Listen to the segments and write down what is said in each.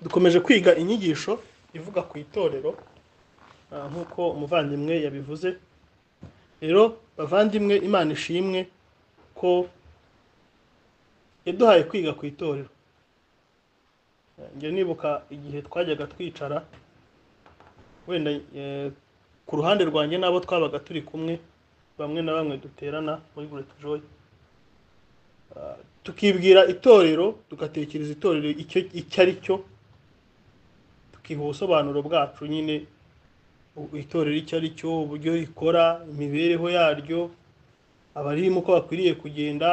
dukomeje kwiga inyigisho ivuga ku itorero nk'uko umuvandimwe yabivuze rero bavandimwe imana ishimwe ko yaduhaye kwiga ku itorero njya nibuka igihe twajyaga twicara wenda ku ruhande rwanjye n'abo twabaga turi kumwe bamwe na bamwe duterana muri bureti joyi tukibwira itorero tugatekereza itorero icyo ari cyo tukiha ubusobanuro bwacu nyine itorero icyo ari cyo uburyo rikora imibereho yaryo abarimo uko bakwiriye kugenda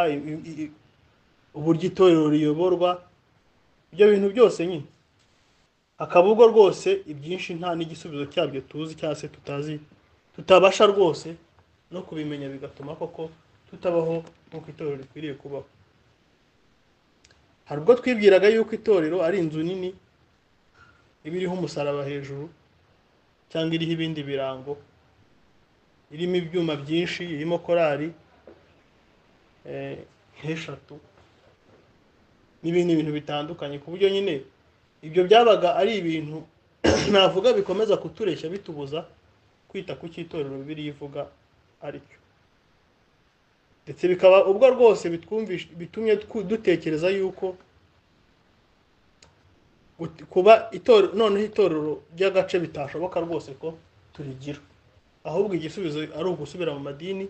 uburyo itorero riyoborwa ibyo bintu byose nyine hakaba ubwo rwose ibyinshi nta n'igisubizo cyabyo tuzi cyangwa se tutazi tutabasha rwose no kubimenya bigatuma koko tutabaho nk'uko itorero rikwiriye kubaho hari ubwo twibwiraga yuko itorero ari inzu nini iba iriho umusaraba hejuru cyangwa iriho ibindi birango irimo ibyuma byinshi irimo korari nk'eshatu n'ibindi bintu bitandukanye ku buryo nyine ibyo byabaga ari ibintu navuga bikomeza kutureshya bitubuza kwita ku cy'itorero bibiliya ivuga ari cyo ndetse bikaba ubwo rwose bitumye dutekereza yuko kuba itorero noneho itorero ry'agace bitashoboka rwose ko turigira ahubwo igisubizo ari ugusubira mu madini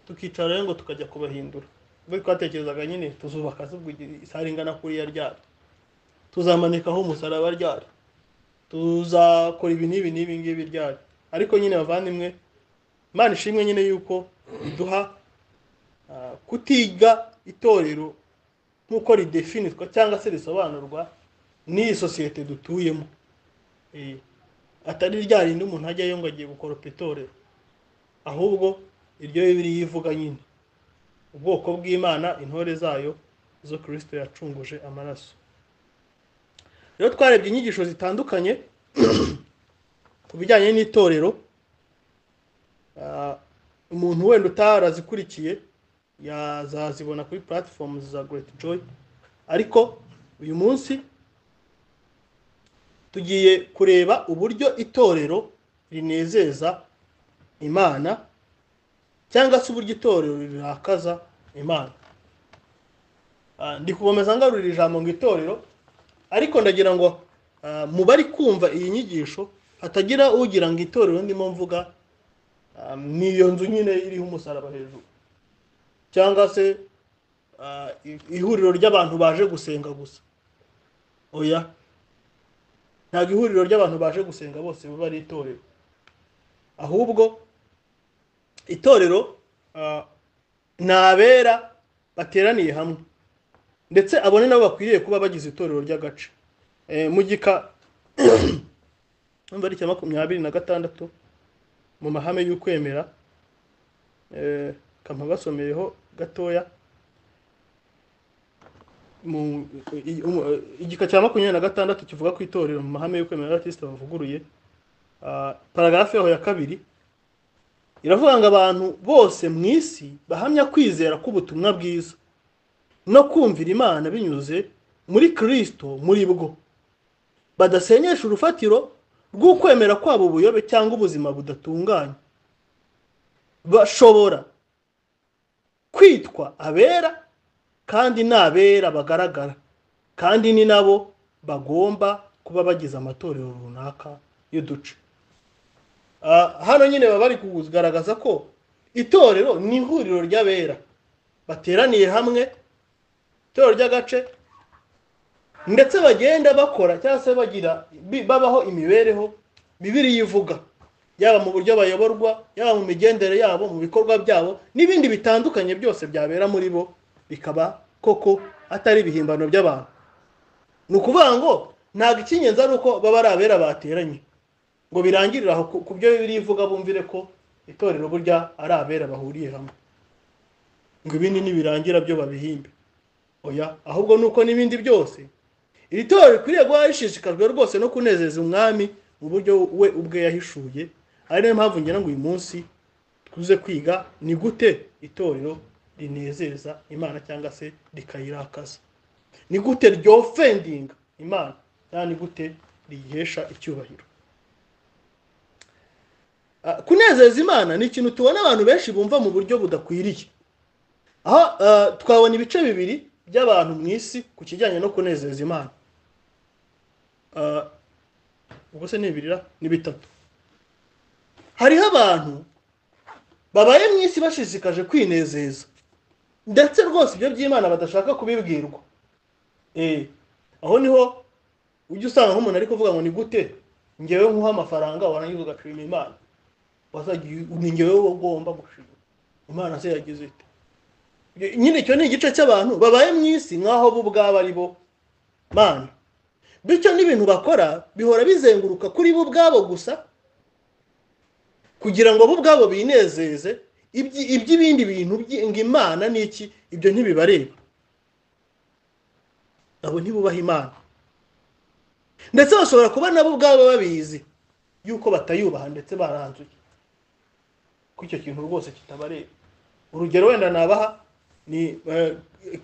tukicara rero ngo tukajya kubahindura ubwo twatekerezaga nyine tuzubaka isare ingana kuriya ryaryo tuzamanikaho umusaraba ryari tuzakora ibi n'ibi n'ibi ngibi ryari ariko nyine bavandimwe imana ishimwe nyine yuko iduha kutiga itorero nk'uko ridefinitwa cyangwa se risobanurwa n'iyi sosiyete dutuyemo atari rya rindi umuntu ajyayo ngo agiye gukoropa itorero ahubwo iryo bibiri yivuga nyine ubwoko bw'imana intore zayo zo kirisito yacunguje amaraso rero twarebye inyigisho zitandukanye ku bijyanye n'itorero umuntu wenda utarazikurikiye yazazibona kuri puratifomu za gereti joyi ariko uyu munsi tugiye kureba uburyo itorero rinezeza imana cyangwa se uburyo itorero rirakaza imana ndi kubomeza ngarurira ijambo ngo itorero ariko ndagira ngo mu bari kumva iyi nyigisho hatagira ugira ngo itorero ndimo mvuga ni iyo nzu nyine iriho umusaraba hejuru cyangwa se ihuriro ry'abantu baje gusenga gusa oya ntabwo ihuriro ry'abantu baje gusenga bose baba ari itorero ahubwo itorero ni abera bateraniye hamwe ndetse abone nabo bakwiriye kuba bagize itorero ry'agace mu gika ari icya makumyabiri na gatandatu mu mahame y'ukwemera kampa basomeyeho gatoya igika cya makumyabiri na gatandatu kivuga ku itorero mu mahame y'ukwemera y'abatisita bavuguruye paragarafu yaho ya kabiri iravuga ngo abantu bose mu isi bahamya kwizera k'ubutumwa bwiza no kumvira imana binyuze muri kirisito muri bwo badasenyesha urufatiro rw'ukwemera kwabo ubuyobe cyangwa ubuzima budatunganye bashobora kwitwa abera kandi ni abera bagaragara kandi ni nabo bagomba kuba bagize amatorero runaka y'uduce hano nyine baba bari kugaragaza ko itorero ni ihuriro ry'abera bateraniye hamwe itorero ry'agace ndetse bagenda bakora cyangwa se bagira babaho imibereho bibiri ivuga yaba mu buryo bayoborwa yaba mu migendere yabo mu bikorwa byabo n'ibindi bitandukanye byose byabera muri bo bikaba koko atari ibihimbano by'abantu ni ukuvuga ngo ntabwo icy'ingenzi ari uko baba ari abera bateranye ngo birangirire aho ku byo birivuga bumvire ko itorero burya ari abera bahuriye hamwe ngo ibindi nibirangira byo babihimbe oya ahubwo ni uko n'ibindi byose iri torero rikwiriye guha rishishikajwe rwose no kunezeza umwami mu buryo we ubwe yahishuye ari nayo mpamvu ngira ngo uyu munsi tuze kwiga ni gute itorero rinezeza imana cyangwa se rikayirakaza ni gute ryo ofendinga imana cyangwa ni gute riyihesha icyubahiro kunezeza imana ni ikintu tubona abantu benshi bumva mu buryo budakwiriye aho twabona ibice bibiri by'abantu mu isi ku kijyanye no kunezeza imana ubwo se ni bibiri ni bitatu hariho abantu babaye mu isi bashishikaje kwinezeza ndetse rwose ibyo by'imana badashaka kubibwirwa aho niho ujya usanga nk'umuntu ari kuvuga ngo ni gute ngewe nkuha amafaranga warangiza ugashima imana ni ngewe ugomba gushima imana se yagize ite nyine icyo ni igice cy'abantu babaye mu isi nk'aho bo ubwabo ari bo mana bityo n'ibintu bakora bihora bizenguruka kuri bo ubwabo gusa kugira ngo bo ubwabo binezeze iby'ibindi bintu ngo imana ni iki ibyo ntibibareba abo ntibubaha imana ndetse bashobora kuba nabo ubwabo babizi yuko batayubaha ndetse baranzuye ko icyo kintu rwose kitabareba urugero wenda nabaha ni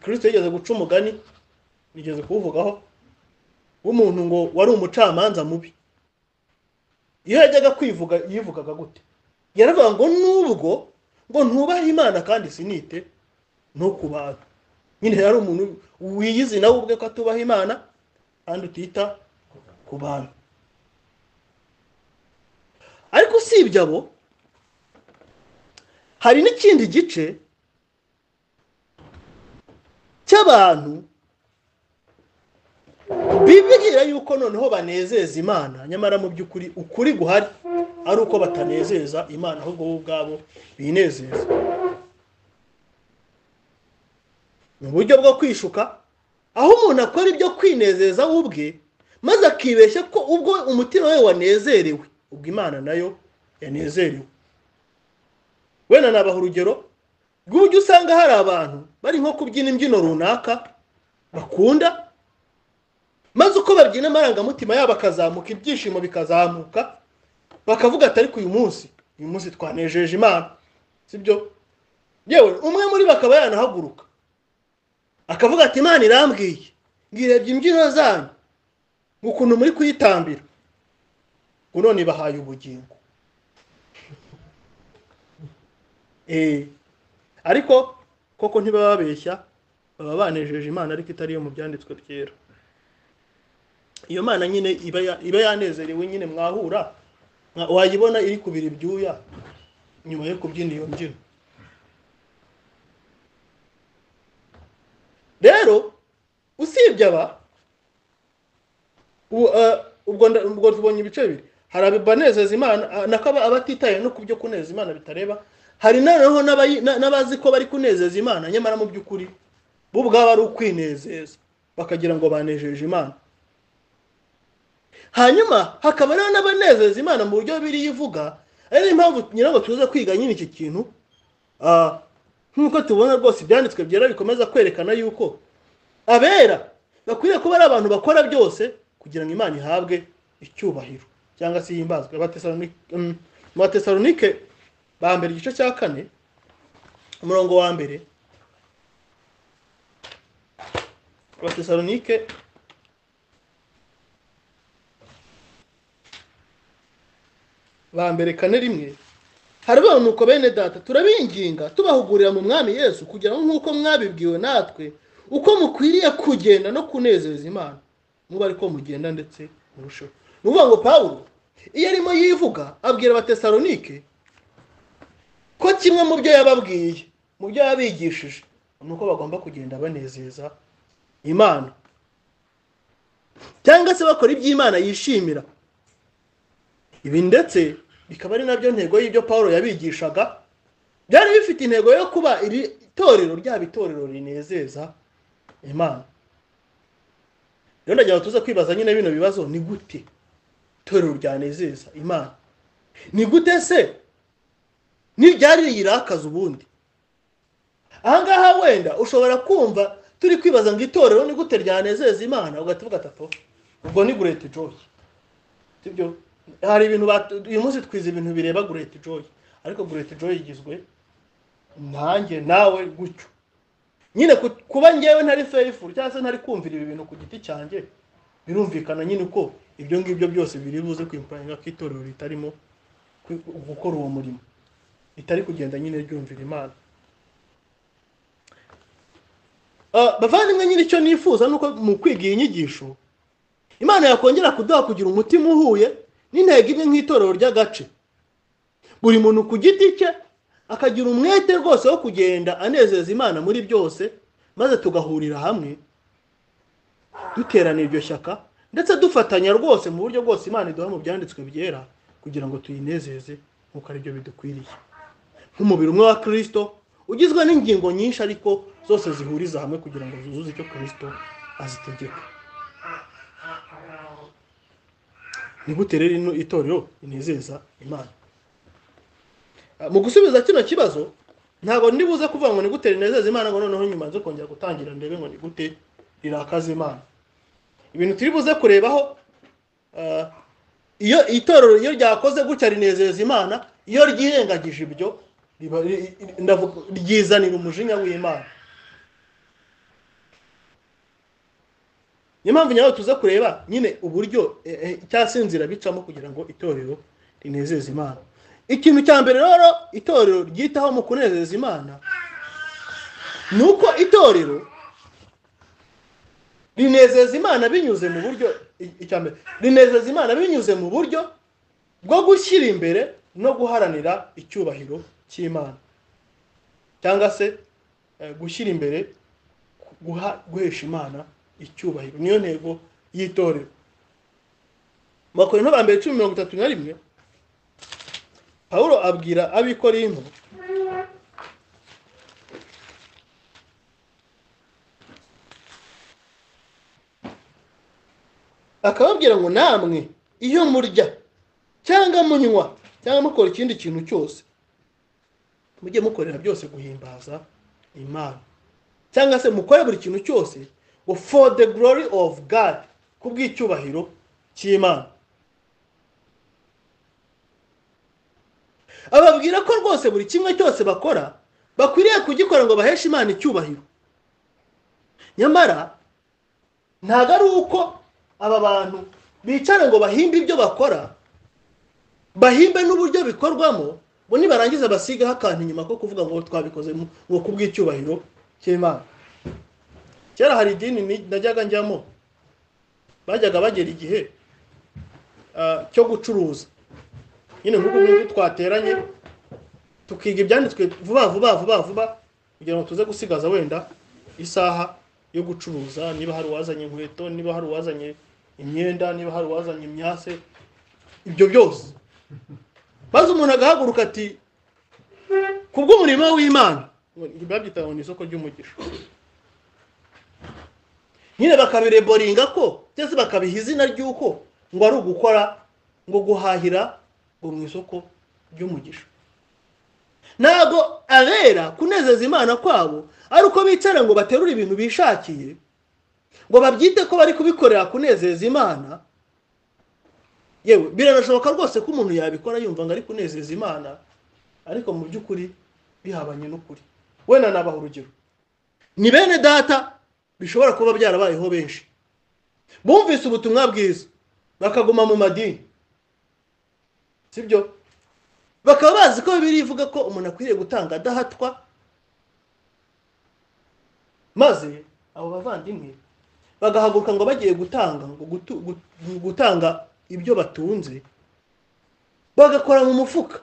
kirisito yigeze guca umugani nigeze kuwuvugaho w'umuntu ngo wari umucamanza mubi iyo yajyaga kwivuga yivugaga gute yaravuga ngo nubwo ngo ntubahe imana kandi sinite no ku bantu nyine yari umuntu wiyizi nawe ubwe ko atubaha imana kandi utita ku bantu ariko usibye abo hari n'ikindi gice cy'abantu bibwira yuko noneho banezeza imana nyamara mu by'ukuri ukuri guhari ari uko batanezeza imana ahubwo bo ubwabo binezeza ni uburyo bwo kwishuka aho umuntu akora ibyo kwinezeza we ubwe maze akibeshya ko ubwo umutima we wanezerewe ubwo imana nayo yanezerewe wenda nabaha urugero rw'uburyo usanga hari abantu bari nko kubyina imbyino runaka bakunda maze uko babyina amarangamutima yabo akazamuka ibyishimo bikazamuka bakavuga ati ariko uyu munsi uyu munsi twanejeje imana sibyo yewe umwe muri bo akaba yanahaguruka akavuga ati imana irambwiye ngirebye imbyino zanyu ukuntu muri kuyitambira ngo none bahaye ubugingo ariko koko ntibaba babeshya baba banejeje imana ariko itari iyo mu byanditswe byera iyo mana nyine iba yanezerewe nyine mwahura wayibona iri kubira ibyuya nyuma yo kubyina iyo mbyino rero usibye aba ubwo tubonye ibice bibiri hari abanezeza imana nako abatitaye no ku byo kunezeza imana bitareba hari noneho n'abazi ko bari kunezeza imana nyamara mu by'ukuri bo ubwabo ari ukwinezeza bakagira ngo banejeje imana hanyuma hakaba rero n'abanezeza imana mu buryo biriya ivuga ari niyo mpamvu nyirabwo tuza kwiga nyine iki kintu nk'uko tubona rwose ibyanditswe byera bikomeza kwerekana yuko abera bakwiriye kuba ari abantu bakora byose kugira ngo imana ihabwe icyubahiro cyangwa se yimbazwe mu batesalonike ba mbere igice cya kane umurongo wa mbere abatesalonike ba mbere kane rimwe harabanuka bene data turabinginga tubahugurira mu mwami yesu kugira ngo nk'uko mwabibwiwe natwe uko mukwiriye kugenda no kunezeza imana muba ariko mugenda ndetse murusheho ni ukuvuga ngo pawulo iyo arimo yivuga abwira abatesalonike ko kimwe mu byo yababwiye mu byo yabigishije ni uko bagomba kugenda banezeza imana cyangwa se bakora ibyo imana yishimira ibi ndetse bikaba ari nabyo ntego y'ibyo paul yabigishaga byari bifite intego yo kuba iri torero ryaba itorero rinezeza imana rero ndagira ngo tuze kwibaza nyine bino bibazo ni gute itorero ryanezeza imana ni gute se n'iryari riyirakaza ubundi ahangaha wenda ushobora kumva turi kwibaza ngo itorero ni gute ryanezeza imana ugahita atatu ubwo ni gureti joyi sibyo hari ibintu uyu munsi twize ibintu bireba gureti joyi ariko gureti joyi igizwe nanjye nawe gutyo nyine ku- kuba ngewe ntari feyifu cyangwa se ntari kumvira ibi bintu ku giti cyanjye birumvikana nyine uko ibyo ngibyo byose biri buze kwimpuranga ko itorero ritarimo kwi- gukora uwo murimo ritari kugenda nyine ryumvira imana Ah, bavandimwe nyine icyo nifuza ni uko mu kwiga iyi nyigisho imana yakongera kuduha kugira umutima uhuye n'intego imwe nk'itorero ry'agace buri muntu ku giti cye akagira umwete rwose wo kugenda anezeza imana muri byose maze tugahurira hamwe duterana iryo shyaka ndetse dufatanya rwose mu buryo bwose imana iduha mu byanditswe byera kugira ngo tuyinezeze nk'uko ari byo bidukwiriye nk'umubiri umwe wa kirisito ugizwe n'ingingo nyinshi ariko zose zihuriza hamwe kugira ngo zuzuze icyo kirisito azitegeka ni gute rero ino itorero rinezeza imana Ah, mu gusubiza kino kibazo ntabwo ndibuze kuvuga ngo ni gute rinezeza imana ngo noneho nyuma nze kongera gutangira ndebe ngo ni gute rirakaza imana ibintu turi buze kurebaho ah, iyo itorero iyo ryakoze gutya rinezeza imana iyo ryirengagije ibyo riba- ri- ndavuga ryizanira umujinya w'imana niyo mpamvu nyawe tuze kureba nyine uburyo eh, eh, cyangwa se inzira bicamo kugira ngo itorero rinezeze imana ikintu cya mbere rero itorero ryitaho mu kunezeza imana ni uko itorero rinezeza imana binyuze mu buryo i- icya mbere rinezeza imana binyuze mu buryo bwo gushyira imbere no guharanira icyubahiro cy'imana cyangwa se eh, gushyira imbere guha guhesha imana icyubahiro niyo ntego y'itorero mu bakorinto ba mbere cumi mirongo itatu na rimwe pawulo abwira ab'ikorinto akababwira ngo namwe iyo murya cyangwa munywa cyangwa mukora ikindi kintu cyose mujye mukorera byose guhimbaza imana cyangwa se mukore buri kintu cyose ngo for the glory of god ku bw'icyubahiro cy'imana ababwira ko rwose buri kimwe cyose bakora bakwiriye kugikora ngo baheshe imana icyubahiro nyamara ntabwo ari uko aba bantu bicara ngo bahimbe ibyo bakora bahimbe n'uburyo bikorwamo ngo nibarangiza basigaho akantu inyuma ko kuvuga ngo twabikoze mu- ngo ku bw'icyubahiro cy'imana kera hari idini ni- najyaga njyamo bajyaga bagera igihe ah, cyo gucuruza nyine nk'ubu ngubu twateranye tukiga ibyanditswe vuba vuba vuba vuba kugira ngo tuze gusigaza wenda isaha yo gucuruza niba hari uwazanye inkweto niba hari uwazanye imyenda niba hari uwazanye imyase ibyo byose maze umuntu agahaguruka ati kubw'umurimo w'imana babyitaga ngo ni isoko ry'umugisha nyine bakabireboringa ko cyangwa se bakabiha izina ry'uko ngo ari ugukora ngo guhahira ngo mu isoko ry'umugisha ntabwo abera kunezeza imana kwabo ari uko bicara ngo baterure ibintu bishakiye ngo babyite ko bari kubikorera kunezeza imana yewe biranashoboka rwose ko umuntu yabikora yumva ngo ari kunezeza imana ariko mu by'ukuri bihabanye n'ukuri wenda nabaha urugero ni bene data bishobora kuba byarabayeho benshi bumvise ubutumwa bwiza bakaguma mu madini sibyo bakaba bazi ko bibiri ivuga ko umuntu akwiriye gutanga adahatwa maze abo bavandimwe bagahaguruka ngo bagiye gutanga ngo gutu- gu- gutanga ibyo batunze bagakora mu mufuka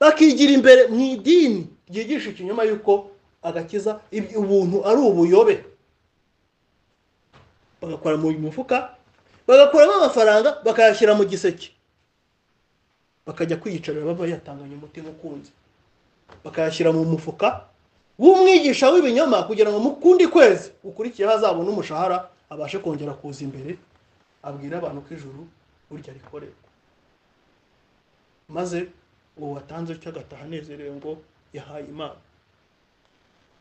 bakigira imbere mu idini ryigisha ikinyoma y'uko agakiza iby- ubuntu ari ubuyobe bagakora mu mufuka bagakuramo amafaranga bakayashyira mu giseke bakajya kwiyicarira baba yatanganye umutima ukunze bakayashyira mu mufuka w'umwigisha w'ibinyoma kugira ngo mu kundi kwezi ukurikiyeho azabone umushahara abashe kongera kuza imbere abwira abantu ko ijuru burya rikorerwa maze uwo watanze cyo agataha anezerewe ngo yahaye imana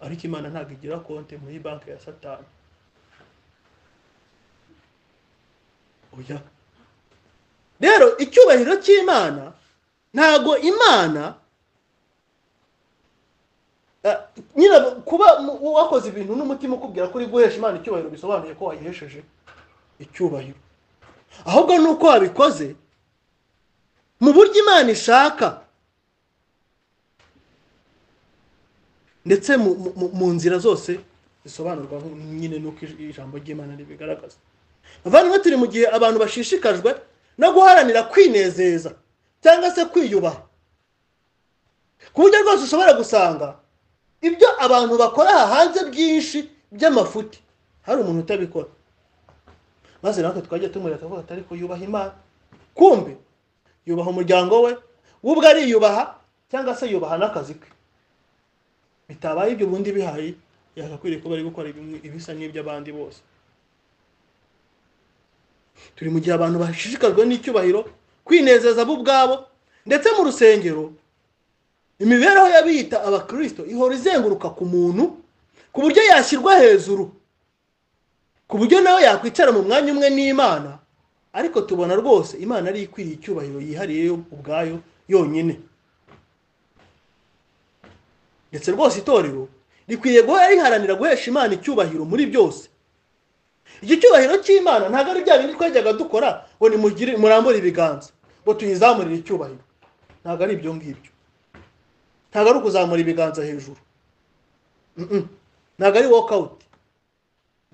ariko imana ntabwo igira konti muri banki ya satani oya rero icyubahiro cy'imana ntago imana nyine kuba wakoze ibintu n'umutima ukubwira ko uri guhesha imana icyubahiro bisobanuye ko wayihesheje icyubahiro ahubwo ni uko wabikoze mu buryo imana ishaka ndetse mu nzira zose zisobanurwa nyine n'uko ijambo ry'imana ribigaragaza abavandimwe turi mu gihe abantu bashishikajwe no guharanira kwinezeza cyangwa se kwiyubaha ku buryo rwose ushobora gusanga ibyo abantu bakora aha hanze byinshi by'amafuti hari umuntu utabikora maze natwe twajya tumureba tukavuga atari yubaha imana kumbi yubaha umuryango we we ubwo ariyubaha cyangwa se yubaha n'akazi ke bitabaye ibyo ubundi bihaye yakakwiriye kuba ari gukora ibisa n'iby'abandi bose turi mu gihe abantu bashishikajwe n'icyubahiro kwinezeza bo ubwabo ndetse mu rusengero imibereho y'abiyita abakirisito ihora izenguruka ku muntu ku buryo yashyirwa hejuru ku buryo nawe yakwicara mu mwanya umwe n'imana ariko tubona rwose imana ari ikwiriye icyubahiro yihariye ubwayo yonyine ndetse rwose itorero rikwiriye guhora riharanira guhesha imana icyubahiro muri byose iki cyubahiro cy'imana ntabwo ari bya bindi twajyaga dukora ngo murambure ibiganza ngo tuyizamurire icyubahiro ntabwo ari ibyo ngibyo ntabwo ari ukuzamura ibiganza hejuru ntabwo ari wokawuti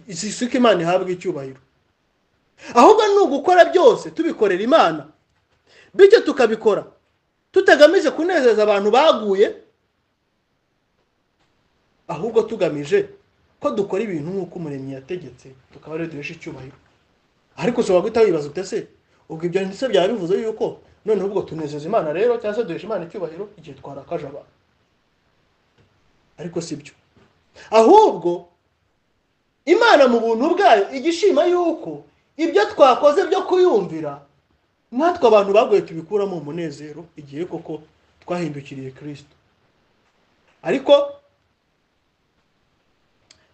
isuka imana ihabwa icyubahiro ahubwo ni ugukora byose tubikorera imana bityo tukabikora tutagamije kunezeza abantu baguye ahubwo tugamije ko dukora ibintu nk'uko umuremyi yategetse tukaba ariyo duhesha icyubahiro ariko ushobora guhita wibaza utese ubwo ibyo ndetse byaba bivuze yuko noneho ubwo tunezeza imana rero cyangwa se duhesha imana icyubahiro igihe twarakaje abantu ariko si byo ahubwo imana mu buntu bwayo igishima yuko ibyo twakoze byo kuyumvira natwe abantu baguye tubikuramo umunezero igihe koko twahindukiriye kirisito ariko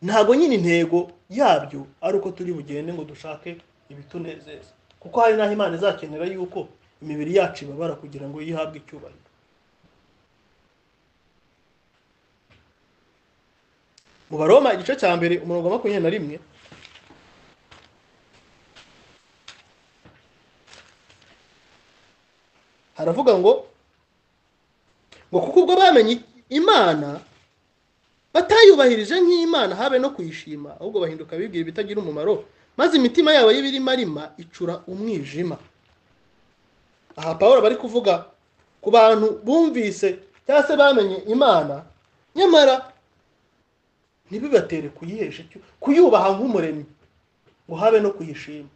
ntabwo nyine intego yabyo ari uko turi bugende ngo dushake ibitunezeza kuko hari n'aho imana izakenera yuko imibiri yacu ibabara kugira ngo yihabwe icyubahiro mu baroma igice cya mbere umurongo wa makumyabiri na rimwe haravuga ngo ngo kuko ubwo bamenye imana batayubahirije nk'imana habe no kuyishima ahubwo bahinduka bibwira ibitagira umumaro maze imitima yabo y'ibirimarima icura umwijima aha paul bari kuvuga ku bantu bumvise cyangwa se bamenye imana nyamara ntibibatere kuyihesha kuyubaha nk'umuremyi ngo habe no kuyishima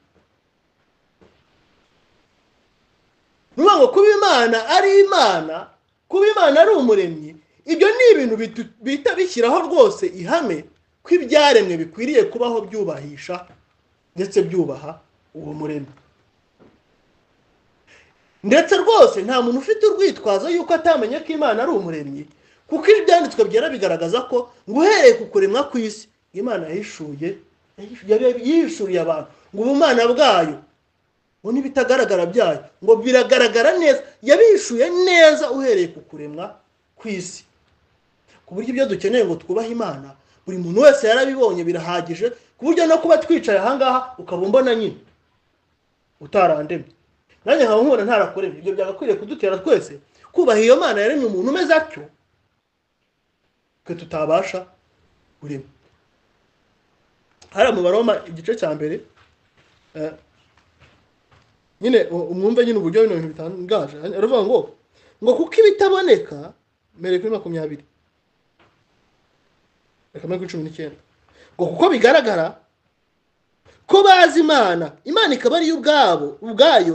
ni ngo kuba imana ari imana kuba imana ari umuremyi ibyo ni ibintu bihita bishyiraho rwose ihame ko ibyaremwe bikwiriye kubaho byubahisha ndetse byubaha uwo muremyi ndetse rwose nta muntu ufite urwitwazo yuko atamenye ko imana ari umuremyi kuko ibyanditswe byera bigaragaza ko ngo uhereye ku kuremwa ku isi imana yahishuye yihishuriye abantu ngo ubumana bwayo ngo n'ibitagaragara byayo ngo biragaragara neza yabihishuye neza uhereye ku kuremwa ku isi ku buryo ibyo dukeneye ngo twubahe imana buri muntu wese yarabibonye birahagije ku buryo no kuba twicaye ahangaha ukaba umbona nyine utarandemye nanjye nkaba nkubona ntarakorera ibyo byagakwiriye kudutera twese kubaha iyo mana yaremye umuntu umeze atyo twe tutabasha kurema hariya mu baroma igice cya mbere nyine mwumve nyine uburyo bino bintu bitangaje aravuga ngo ngo kuko ibitaboneka mbere kuri makumyabiri reka mbere kuri cumi n'icyenda ngo kuko bigaragara ko bazi imana imana ikaba ariyo ubwabo ubwayo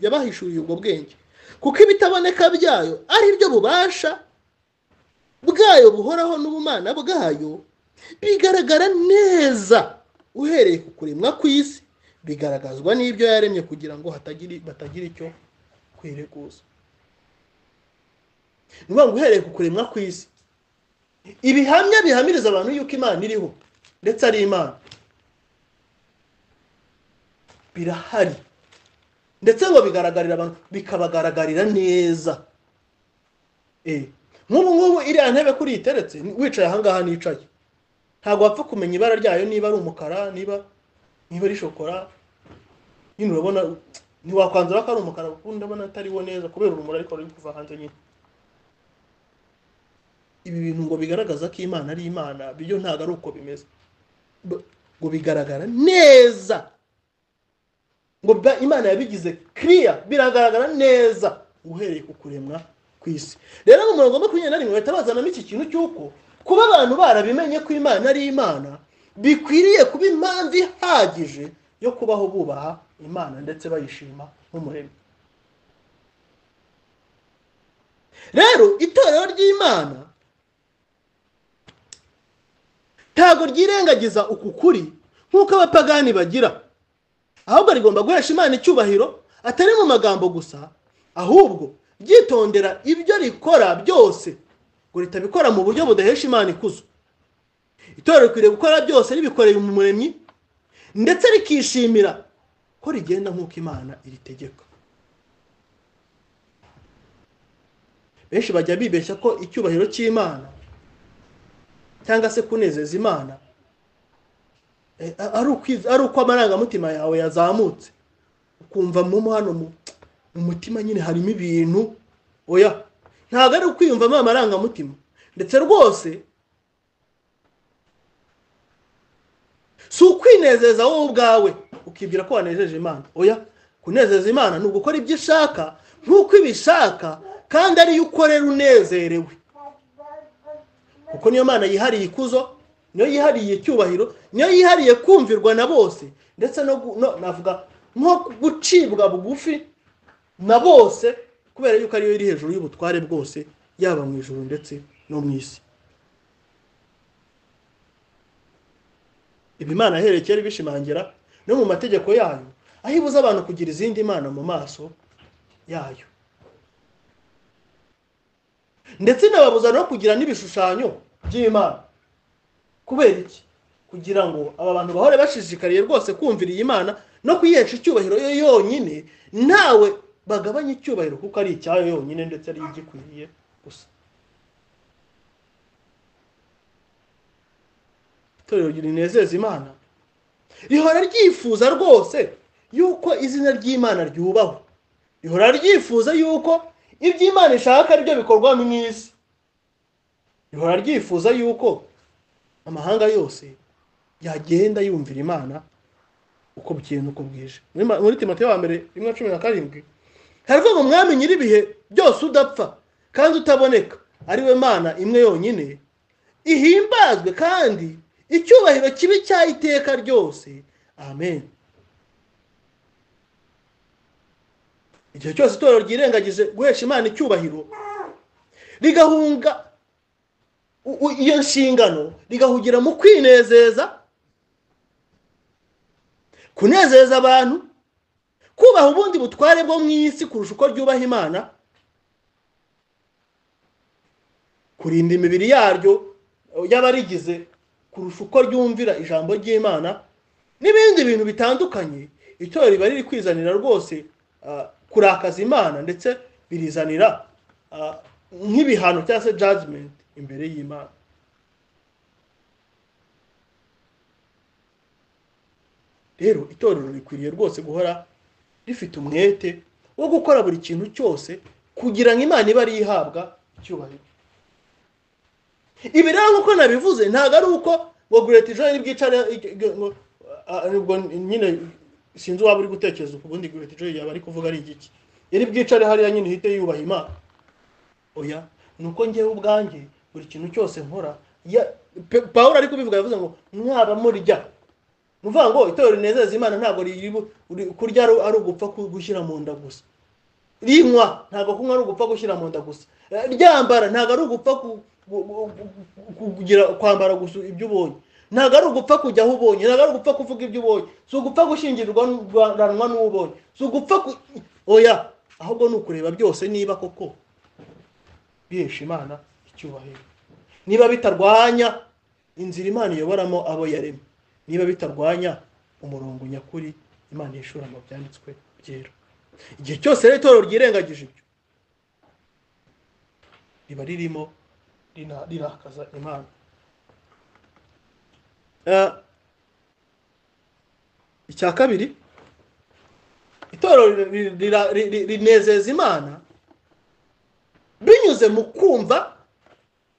yabahishuriye ubwo bwenge kuko ibitaboneka byayo ari byo bubasha bwayo buhoraho n'ubumana bwayo bigaragara neza uhereye ku kuremwa ku isi bigaragazwa n'ibyo yaremye kugira ngo batagira icyo kwireguza ni ukuvuga ngo uhereye ku kuremwa ku isi ibihamya bihamiriza abantu yuko imana iriho ndetse ari imana birahari ndetse ngo bigaragarira abantu bikabagaragarira neza nk'ubu ngubu iriya ntebe kuri iteretse wicaye ahangaha nicaye ntabwo wapfa kumenya ibara ryayo niba ari umukara niba niba ari shokora nyine urabona ntiwakwanzura ko ari umukara kuko ndabona atariwo neza kubera urumuri ariko ruri kuva hanze nyine ibi bintu ngo bigaragaza ko imana ari imana byo ntabwo ari uko bimeze B- ngo bigaragara neza ngo ba- imana yabigize kiriya biragaragara neza uhereye ku kuremwa ku isi rero mu murongo wa makumyabiri na rimwe bahita bazanamo iki kintu cy'uko kuba abantu barabimenye ko imana ari imana bikwiriye kuba impamvu ihagije yo kubaho bubaha imana ndetse bayishima nk'umuremyi rero itorero ry'imana ntabwo ryirengagiza uku kuri nk'uko abapagani bagira ahubwo rigomba guhesha imana icyubahiro atari mu magambo gusa ahubwo ryitondera ibyo rikora byose ngo ritabikora mu buryo budahesha imana ikuzo itorero rikwiriye gukora byose ribikoreye umuremyi ndetse rikishimira ko rigenda nk'uko imana iritegeka benshi bajya bibeshya ko icyubahiro cy'imana cyangwa se kunezeza imana eh, a- ari ukwiz- ari uko amarangamutima yawe yazamutse ukumva mu hano mu mu mutima nyine harimo ibintu oya ntabwo ari ukwiyumvamo amarangamutima ndetse rwose si ukwinezeza wowe ubwawe ukibwira ko wanejeje imana oya kunezeza imana ni ugukora ibyo ishaka nk'uko ibishaka kandi ariyo ukorera unezerewe kuko niyo mana yihariye ikuzo niyo yihariye icyubahiro niyo yihariye kumvirwa na bose ndetse no gu- no- navuga nko gucibwa bugufi na bose kubera yuko ariyo iri hejuru y'ubutware bwose yaba mu ijuru ndetse no mu isi ibi imana yahereye kera ibishimangira no mu mategeko yayo aho ibuza abantu kugira izindi mana mu maso yayo ndetse inababuza no kugira n'ibishushanyo by'imana kubera iki kugira ngo aba bantu bahore bashishikariye rwose kumvira iyi mana no kuyihesha icyubahiro yo yonyine ntawe bagabanya icyubahiro kuko ari icyayo yonyine ndetse ari igikwiriye gusa itorero rinezeza imana rihora ryifuza rwose yuko izina ry'imana ryubahwa rihora ryifuza yuko ibyo imana ishaka ari byo bikorwa mu isi rihora ryifuza yuko amahanga yose yagenda yumvira imana uko bukeye n'uko bwije muri Ma- muri timote wa mbere rimwe cumi na karindwi haravuga ngo mwami nyir'ibihe byose udapfa kandi utaboneka ari we mana imwe yonyine ihimbazwe kandi icyubahiro kibi cya iteka ryose amen igihe cyose itorero ryirengagije guhesha imana icyubahiro rigahunga u- u- iyo nshingano rigahugira mu kwinezeza kunezeza abantu kubaha ubundi butware bwo mu isi kurusha uko ryubaha imana kurinda imibiri yaryo y'abarigize kurusha uko ryumvira ijambo ry'imana n'ibindi bintu bitandukanye itorero riba riri kwizanira rwose ah, kurakaza imana ndetse birizanira ah, nk'ibihano cyangwa se judgment imbere y'imana rero itorero rikwiriye rwose guhora rifite umwete wo gukora buri kintu cyose kugira ngo imana ibe ariyo ihabwa icyubahiro ibi rero nk'uko nabivuze ntabwo ari uko ngo gureti joye bwicare ubwo nyine sinzi waba uri gutekereza uko ubundi gureti joye yaba ari kuvuga ari igiki iri bwicare hariya nyine ihite yubaha imana oya ni uko ngewe ubwanjye buri kintu cyose nkora ya- Pe- pawulo ari kubivuga yavuze ngo mwaba murya ni ukuvuga ngo itorero rinezeza imana ntabwo riri bu- uri- kurya ari ari ugupfa ku- gushyira mu nda gusa rinywa ntabwo kunywa ari ugupfa gushyira mu nda gusa Eh, ryambara ntabwo ari ugupfa ku- gu- gu- gu- gu- kugira kwambara gusa ibyo ubonye ntabwo ari ugupfa kujya aho ubonye ntabwo ari ugupfa kuvuga ibyo ubonye si ugupfa gushyingiranwa n'uwo ubonye si ugupfa ku- oya ahubwo ni ukureba byose niba koko bihesha imana icyubahiro niba bitarwanya inzira imana iyoboramo abo yaremye niba bitarwanya umurongo nyakuri imana yishura mu byanditswe byera igihe cyose rero itorero ryirengagije ibyo riba ririmo rina- rirakaza imana icya kabiri itorero ri- rira- ri- ri- rinezeza imana binyuze mu kumva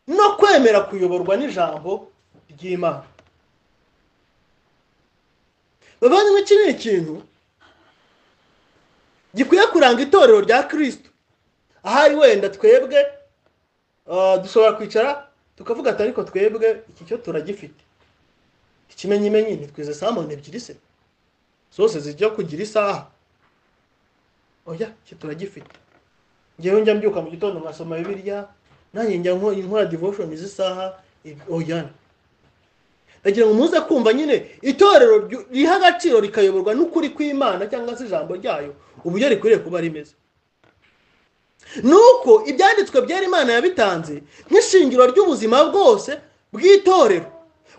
no kwemera kuyoborwa n'ijambo ry'imana bavandimwe iki ni ikintu gikwiye kuranga itorero rya kirisito ahari wenda twebwe ah, dushobora kwicara tukavuga ati ariko twebwe iki cyo turagifite ikimenyimenyi ntitwize saa muntu ebyiri se zose zijya kugira isaha oya iki turagifite ngewe njya mbyuka mu gitondo nkasoma bibiliya nanjye njya nko- nkora devotion z'isaha ibi- oya ndagira ngo muze kumva nyine itorero ryu- riha agaciro rikayoborwa n'ukuri kw'imana cyangwa se ijambo ryayo uburyo rikwiriye kuba rimeze nuko ibyanditswe byera imana yabitanze nk'ishingiro ry'ubuzima bwose bw'itorero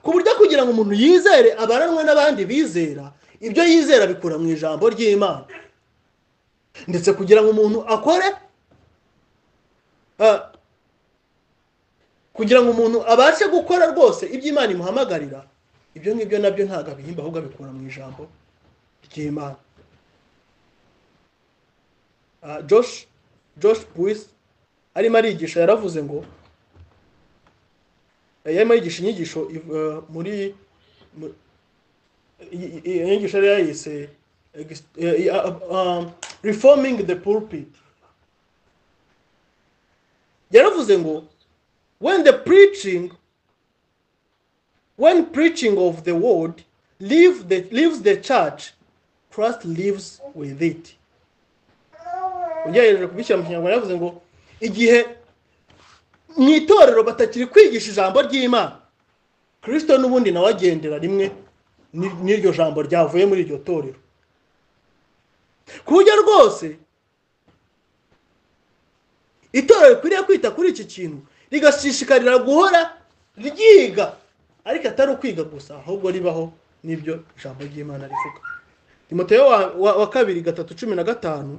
ku buryo kugira ngo umuntu yizere abaranwe n'abandi bizera ibyo yizera bikura mu ijambo ry'imana ndetse kugira ngo umuntu akore ah, kugira ngo umuntu abashe gukora rwose ibyo imana imuhamagarira ibyo ngibyo nabyo ntabwo abihimba ahubwo abikura mu ijambo ry'imana Ah, josh josh buwisi arimo arigisha yaravuze ngo eh, yarimo yigisha inyigisho iv- eh, muri mu- i- i- inyigisho yari yayise ex- eh, i- ah, ah, reforming the pulpit yaravuze ngo when the preaching when preaching of the word leave the, leaves the church christ lives with it ugerageje kubishyira mu kinyarwanda yavuze ngo igihe mu itorero batakiri kwigisha ijambo ry'imana kirisito n'ubundi nawe agendera rimwe ni- n'iryo jambo ryavuye muri iryo torero ku buryo rwose itorero rikwiriye kwita kuri iki kintu rigashishikarira guhora ryiga ariko atari ukwiga gusa ahubwo ribaho n'ibyo ijambo ry'imana rivuga timoteyo wa- wa- wa kabiri gatatu cumi na gatanu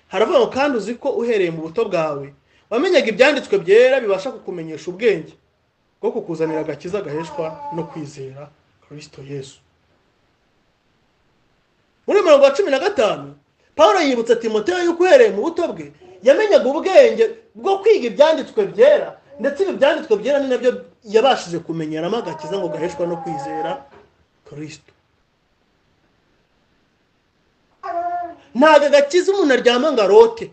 haravuga ngo kandi uzi ko uhereye mu buto bwawe wamenyaga ibyanditswe byera bibasha kukumenyesha ubwenge bwo kukuzanira agakiza gaheshwa no kwizera kirisito yesu muri mirongo wa cumi na gatanu paul yibutsa timoteyo yuko uhereye mu buto bwe yamenyaga ubwenge bwo kwiga ibyanditswe byera ndetse ibi byanditswe byera ni nabyo yabashije kumenyeramo agakiza ngo gaheshwa no kwizera kirisito ntabwo agakiza umuntu aryama ngo arote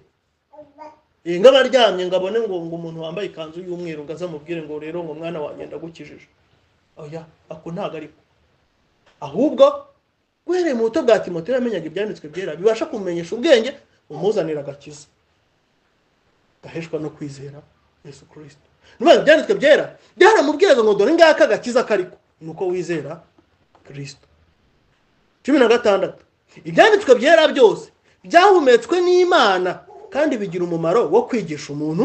Eh, ngo aba aryamye ngo abone ngo ngo umuntu wambaye ikanzu y'umweru ngo aze amubwire ngo rero ngo mwana wanjye ndagukijije oya ako ntabwo ariko ahubwo guhereye mu buto bwa timoteyo yamenyaga ibyanditswe byera bibasha kumumenyesha ubwenge umuzanira agakiza gaheshwa no kwizera yesu kirisito niba ibyanditswe byera byaramubwiraga ngo dore ngaka agakiza kariko ni uko wizera kirisito cumi na gatandatu ibyanditswe byera byose byahumetswe n'imana kandi bigira umumaro wo kwigisha umuntu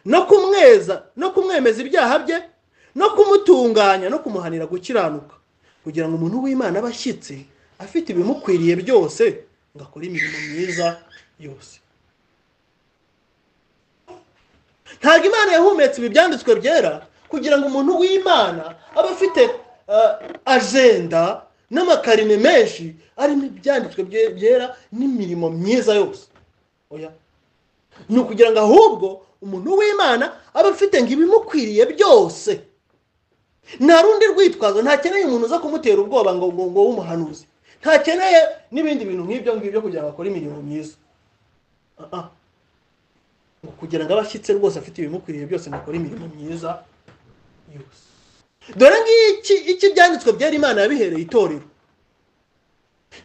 no kumweza no kumwemeza ibyaha bye no kumutunganya no kumuhanira gukiranuka kugira ngo umuntu w'imana abe ashyitse afite ibimukwiriye byose ngo akore imirimo myiza yose ntabwo imana yahumetse ibi byanditswe byera kugira ngo umuntu w'imana abe afite eh, ajenda n'amakarine menshi arimo ibyanditswe bye- byera n'imirimo myiza yose oya ni ukugira ngo ahubwo umuntu w'imana abe afite ngo ibimukwiriye byose nta rundi rwitwazo ntakeneye umuntu uza kumutera ubwoba ngo ngo ngo w'umuhanuzi ntakeneye n'ibindi bintu nk'ibyo ngibyo kugira ngo akore imirimo myiza Ah, ah. Ngo kugira ngo abe ashyitse rwose afite ibimukwiriye byose ngo akore imirimo myiza yose dore ngiki iki byanditswe byera imana yabihereye itorero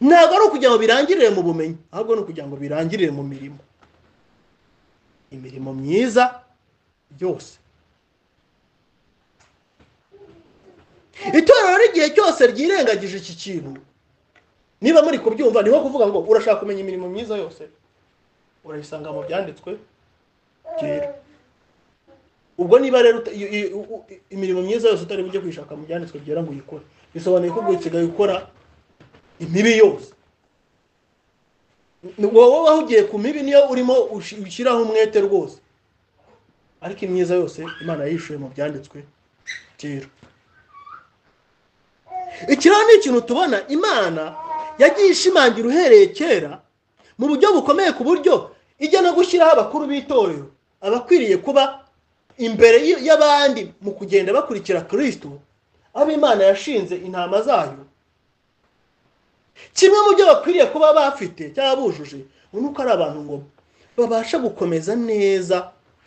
ntabwo ari ukugira ngo birangirire mu bumenyi ahubwo ni ukugira ngo birangirire mu mirimo imirimo myiza yose itorero ry'igihe cyose ryirengagije iki kintu niba muri kubyumva niho kuvuga ngo urashaka kumenya imirimo myiza yose urayisanga mu byanditswe byera ubwo niba rero uta- i- i- u- u- imirimo myiza yose utari bujye kuyishaka mu byanditswe byera ngo uyikore bisobanuye ko usigaye ukora imibi yose Ni wowe wahugiye ku mibi niyo urimo ushi- ushyiraho umwete rwose ariko imyiza yose imana yishuye mu byanditswe kera iki rero ni ikintu tubona imana yagiye ishimangira uhereye kera mu buryo bukomeye ku buryo ijya no gushyiraho abakuru b'itorero abakwiriye kuba imbere y'abandi mu kugenda bakurikira kirisito abo imana yashinze intama zayo kimwe mu byo bakwiriye kuba bafite cyangwa bujuje ni uko ari abantu ngo babasha gukomeza neza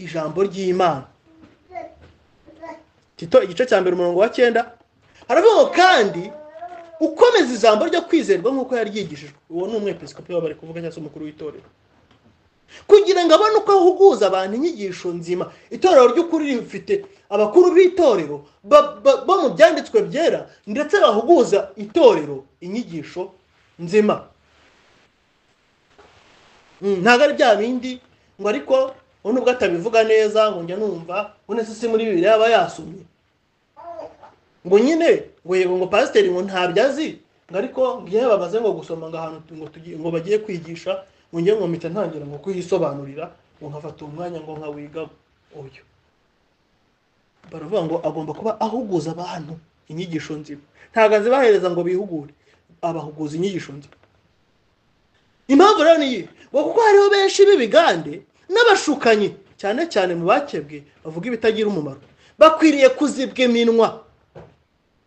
ijambo ry'imana tito igice cya mbere umurongo wa cyenda haravuga ngo kandi ukomeza ijambo ryo kwizerwa nk'uko yaryigishijwe uwo ni umwepisikopi waba bari kuvuga cyangwa se umukuru w'itorero kugira ngo abone uko ahuguza abantu inyigisho nzima itorero ry'ukuri rifite abakuru b'itorero bo mu byanditswe byera ndetse bahuguza itorero inyigisho nzima ntabwo ari bya bindi ngo ariko ubu nubwo atabivuga neza ngo njya numva ngo nese si muri bibiri yaba yasomye ngo nyine ngo yego ngo pasiteri ngo ntabyo azi ngo ariko ngiye babaze ngo gusoma ngo ahantu ngo tugiye ngo bagiye kwigisha ngo njye ngo mpita ntangira ngo kuyisobanurira ngo nkafata umwanya ngo nkawiga uyu baravuga ngo agomba kuba ahuguza abantu inyigisho nzima ntabwo azibahereza ngo bihugure abahuguza inyigisho nzima impamvu rero niyi ngo kuko hariho benshi b'ibigande n'abashukanyi cyane cyane mu bakebwe bavuga ibitagira umumaro bakwiriye kuzibwa iminwa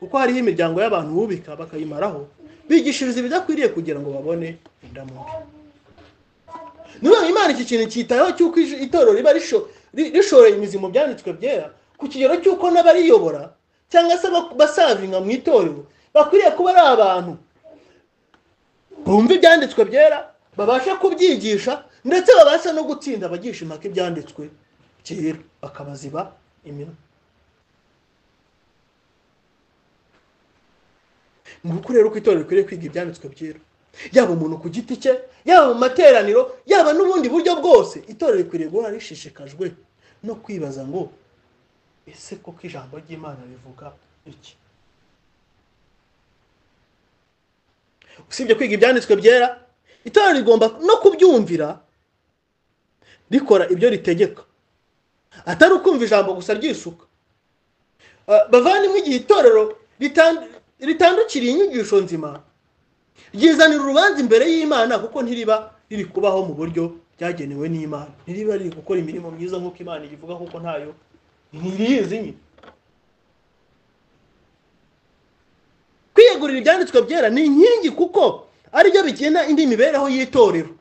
kuko hariho imiryango y'abantu bubika bakayimaraho bigishiriza ibidakwiriye kugira ngo babone indamubi niba imana iki kintu cyitayeho cy'uko itorero riba rishoreye imizi mu byanditswe byera ku kigero cy'uko n'abariyobora cyangwa se basavinga mu itorero bakwiriye kuba ari abantu bumva ibyanditswe byera babasha kubyigisha ndetse babasha no gutsinda abagisha impaka ibyanditswe kera bakabaziba iminwa ni uko rero uko itorero rikwiriye kwiga ibyanditswe byera yaba umuntu ku giti cye yaba mu materaniro yaba n'ubundi buryo bwose itorero rikwiriye guhora rishishikajwe no kwibaza ngo ese koko ijambo ry'imana rivuga iki usibye kwiga ibyanditswe byera itorero rigomba no kubyumvira rikora ibyo ritegeka atari ukumva ijambo gusa ryisuka bavandimwe igihe itorero ritandukiriye inyigisho nzima ryizanira urubanza imbere y'imana kuko ntiriba riri kubaho mu buryo ryagenewe n'imana ntiriba riri gukora imirimo myiza nk'uko imana iyivuga kuko ntayo ntiriyizi nyine kwiyegurira ibyanditswe byera ni inkingi kuko aribyo bigena indi mibereho y'itorero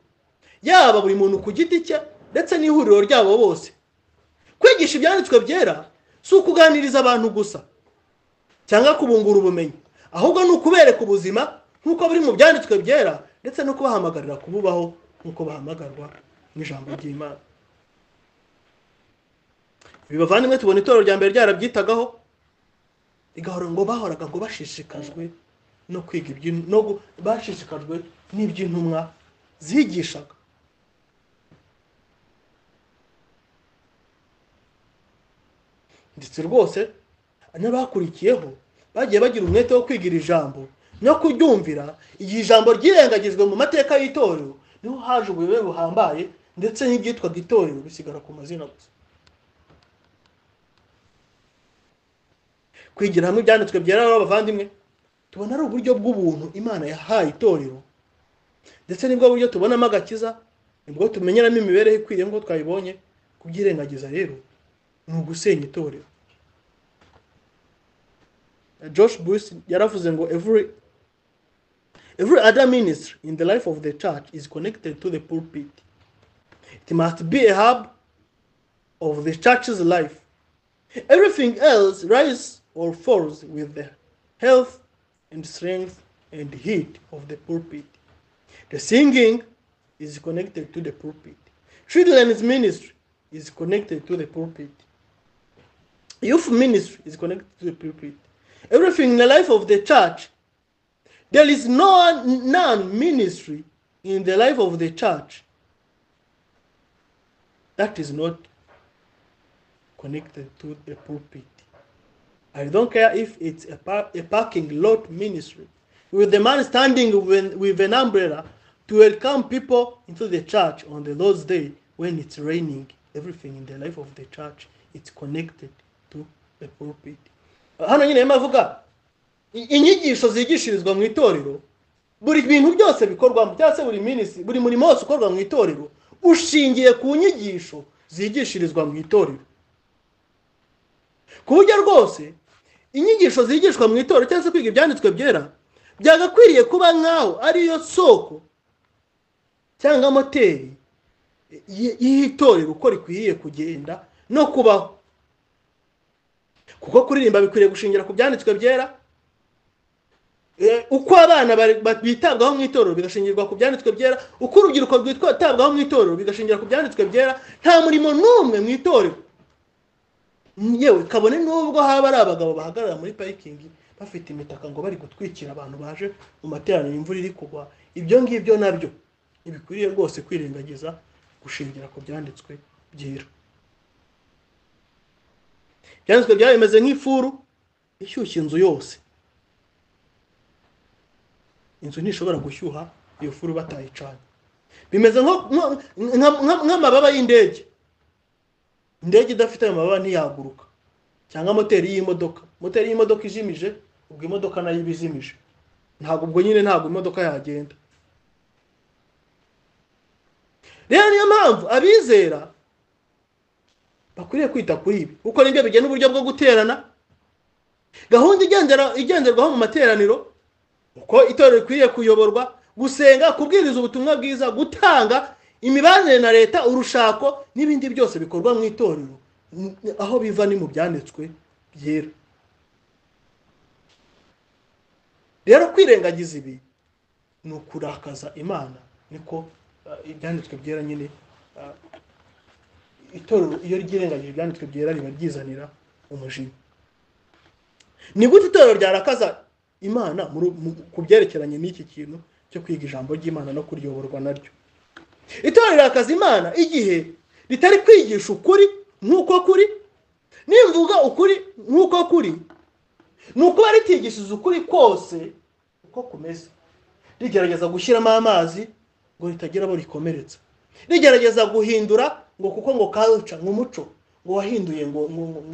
yaba buri muntu ku giti cye ndetse n'ihuriro ryabo bose kwigisha ibyanditswe byera si ukuganiriza abantu gusa cyangwa kubungura ubumenyi ahubwo ni ukubereka ubuzima nk'uko biri mu byanditswe byera ndetse no kubahamagarira kububaho nk'uko bahamagarwa n'ijambo ry'imana ibi bavandimwe tubona itorero rya mbere ryarabyitagaho igahora ngo bahoraga ngo bashishikajwe no kwiga no bashishikajwe n'iby'intumwa zigishaga ndetse rwose n'abakurikiyeho bagiye bagira umwete wo kwiga iri jambo no kuryumvira igihe ijambo ryirengagijwe mu mateka y'itorero niho haje ubuyobe buhambaye ndetse n'ibyitwaga itorero bisigara ku mazina gusa kwigira hamwe ibyanditswe byera abavandimwe tubona ari uburyo bw'ubuntu imana yahaye itorero ndetse nibwo buryo tubonamo agakiza nibwo tumenyeramo imibereho ikwiriye ngo twayibonye kubyirengagiza rero ni ugusenya itorero josh bush yaravuze ngo every Every other ministry in the life of the church is connected to the pulpit. It must be a hub of the church's life. Everything else rises or falls with the health and strength and heat of the pulpit. The singing is connected to the pulpit. Children's ministry is connected to the pulpit. Youth ministry is connected to the pulpit. Everything in the life of the church there is no none ministry in the life of the church that is not connected to the pulpit. I don't care if it's a, par- a parking lot ministry with the man standing with, with an umbrella to welcome people into the church on the Lord's day when it's raining. Everything in the life of the church it's connected to the pulpit hano nyine avuga inyigisho zigishirizwa mu itorero buri bintu byose bikorwamo cyangwa se buri minisi buri murimo wose ukorwa mu itorero ushingiye ku nyigisho zigishirizwa mu itorero ku buryo rwose inyigisho zigishwa mu itorero cyangwa se kwiga ibyanditswe byera byagakwiriye kuba nk'aho ariyo soko cyangwa moteri y'itorero uko rikwiriye kugenda no kubaho kuko kuririmba bikwiriye gushingira ku byanditswe byera uko abana bitabwaho mu itorero bigashingirwa ku byanditswe byera uko urubyiruko rwitabwaho mu itorero bigashingira ku byanditswe byera nta murimo n'umwe mu itorero yewe kabone n'ubwo haba ari abagabo bahagarara muri parikingi bafite imitaka ngo bari gutwikira abantu baje mu materaniro imvura iri kugwa ibyo ngibyo nabyo ntibikwiriye rwose kwirengagiza gushingira ku byanditswe byera ibyanditswe byaba bimeze nk'ifuru ishyushya inzu yose inzu ntishobora gushyuha iyo furu batayicanye bimeze nk'amababa y'indege indege idafite ayo mababa ntiyaguruka cyangwa moteri y'imodoka moteri y'imodoka ijimije ubwo imodoka nayo iba ijimije ntabwo ubwo nyine ntabwo imodoka yagenda rero niyo mpamvu abizera bakwiriye kwita kuri ibi kuko nibyo bigena uburyo bwo guterana gahunda igenderwaho mu materaniro uko itorero rikwiriye kuyoborwa gusenga kubwiriza ubutumwa bwiza gutanga imibanire na leta urushako n'ibindi byose bikorwa mu itorero aho biva ni mu byanditswe byera rero kwirengagiza ibi ni ukurakaza imana niko ibyanditswe byera nyine itorero iyo ryirengagije ibyanditswe byera riba ryizanira umujinya ni gute itorero ryarakaza imana ku byerekeranye n'iki kintu cyo kwiga ijambo ry'imana no kuryoborwa naryo itorero rirakaza imana igihe ritari kwigisha ukuri nk'uko kuri nimvuga ukuri nk'uko kuri ni ukuba ritigishije ukuri kose uko kumeze rigerageza gushyiramo amazi ngo ritagira abo rikomeretsa rigerageza guhindura ngo kuko ngo culture ngo umuco ngo wahinduye ngo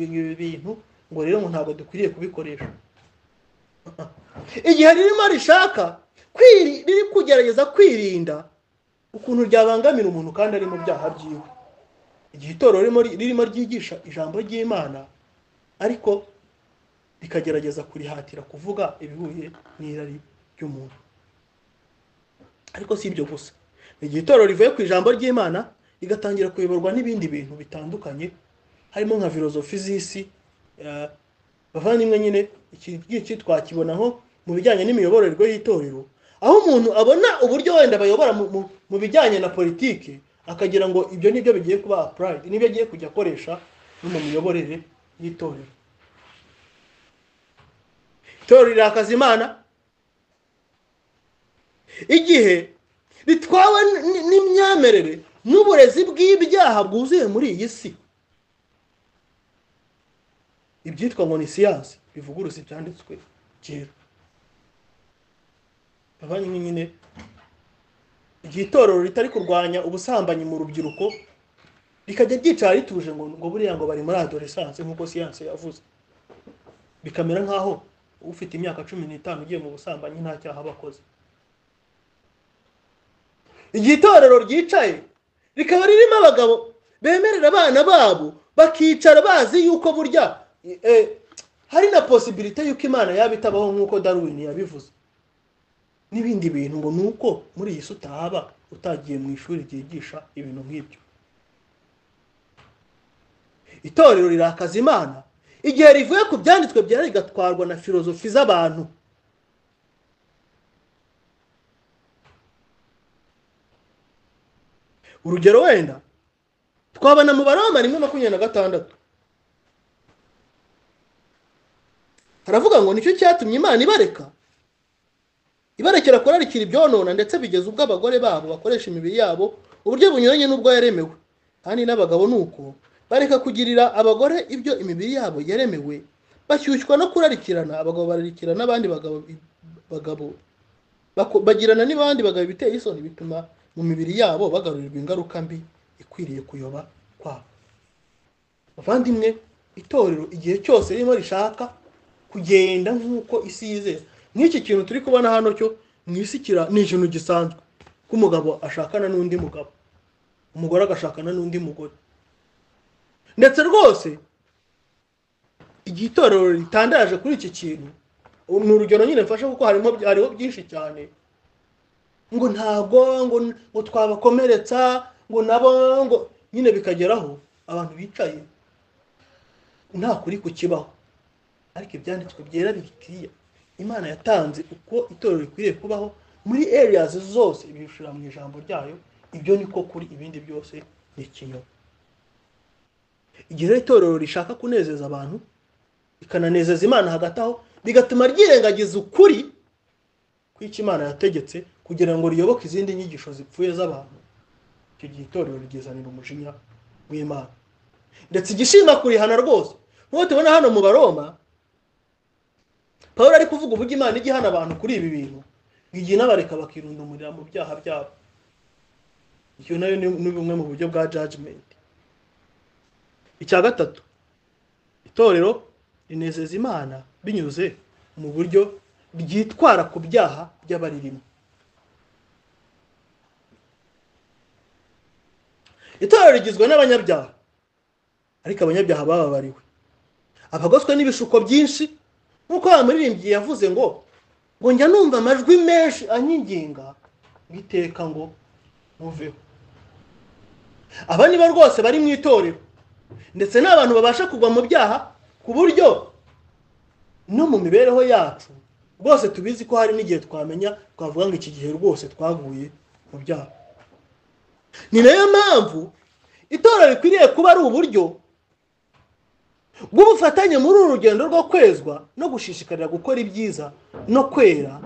ibi bintu ngo rero ngo ntabwo dukwiriye kubikoresha igihe ririmo rishaka riri kugerageza kwirinda ukuntu ryabangamira umuntu kandi ari mu byaha byiwe igihe itorero ririmo ryigisha ijambo ry'imana ariko rikagerageza kurihatira kuvuga ibihuye n'irari ry'umuntu ariko si ibyo gusa igihe itorero rivuye ku ijambo ry'imana rigatangira kuyoborwa n'ibindi bintu bitandukanye harimo nka filozofi z'isi bavandimwe nyine iki twakibonaho mu bijyanye n'imiyoborere y'itorero aho umuntu abona uburyo wenda bayobora mu bijyanye na politiki akagira ngo ibyo nibyo bigiye kuba apurayidi nibyo agiye kujya akoresha no mu miyoborere y'itorero itorero rirakaza imana igihe ritwawe n'imyemerere n'uburezi bw'ibyaha bwuzuye muri iyi si ibyitwa ngo ni siyansi bivuguruza ibyanditswe byera abanye nyine igihe itorero ritari kurwanya ubusambanyi mu rubyiruko rikajya ryicara rituje ngo ngo buriya ngo bari muri adoresanse nk'uko siyansi yavuze bikamera nk'aho ufite imyaka cumi n'itanu ugiye mu busambanyi nta cyaha aba akoze igihe itorero ryicaye rikaba ririmo abagabo bemerera abana babo bakicara bazi yuko burya hari na posibirite y'uko imana yaba itabaho nk'uko darwin yabivuze n'ibindi bintu ngo ni uko muri iyi si utahaba utagiye mu ishuri ryigisha ibintu nk'ibyo itorero rirakaza imana igihe rivuye ku byanditswe byera rigatwarwa na filozofi z'abantu urugero wenda twabona mu baroma rimwe makumyabiri na gatandatu haravuga ngo nicyo cyatumye imana ibareka ibarekera kurarikira ibyonona ndetse bigeza ubwo abagore babo bakoresha imibiri yabo uburyo bunyuranye n'ubwo yaremewe kandi n'abagabo ni uko bareka kugirira abagore ibyo imibiri yabo yaremewe bashyushywa no kurarikirana abagabo bararikira n'abandi bagabo bagirana n'abandi bagabo biteye isoni bituma mu mibiri yabo bagarurirwa ingaruka mbi ikwiriye kuyoba kwabo bavandimwe itorero igihe cyose ririmo rishaka kugenda nk'uko isi yizeza nk'iki kintu turi kubona hano cyo mu isi kira ni ikintu gisanzwe ko umugabo ashakana n'undi mugabo umugore agashakana n'undi mugore ndetse rwose igihe itorero ritandaje kuri iki kintu ni urugero nyine mfashe kuko harimo hariho byinshi cyane ngo ntabwo ngo ngo twabakomeretsa ngo nabo ngo nyine bikageraho abantu bicaye nta kuri kukibaho ariko ibyanditswe byera bikwiye imana yatanze uko itorero rikwiriye kubaho muri areas zose ibishura mu ijambo ryayo ibyo niko kuri ibindi byose ni ikinyoma igihe rero itorero rishaka kunezeza abantu rikananezeza imana hagati aho bigatuma ryirengagiza ukuri kw'icyo imana yategetse kugira ngo riyoboke izindi nyigisho zipfuye z'abantu icyo gihe itorero rigezanira umujinya w'imana ndetse igishinga kurihana rwose nk'uko tubona hano mu baroma paul ari kuvuga uburyo imana ijya ihana abantu kuri ibi bintu ngo igihe inabareka bakirunda umuriro mu byaha byabo iyo nayo ni bumwe mu buryo bwa jajimenti icya gatatu itorero rinezeza imana binyuze mu buryo ryitwara ku byaha by'abaririmo itorero rigizwe n'abanyabyaha ariko abanyabyaha bababariwe abagoswe n'ibishuko byinshi nk'uko wa muririmbyi yavuze ngo ngo njya numva amajwi menshi anyinginga ngo iteka ngo ntuveho aba ni bo rwose bari mu itorero ndetse ni abantu babasha kugwa mu byaha ku buryo no mu mibereho yacu rwose tubizi ko hari n'igihe twamenya twavuga ngo iki gihe rwose twaguye mu byaha ni nayo mpamvu itorero rikwiriye kuba ari uburyo bw'ubufatanye muri uru rugendo rwo kwezwa no gushishikarira gukora ibyiza no kwera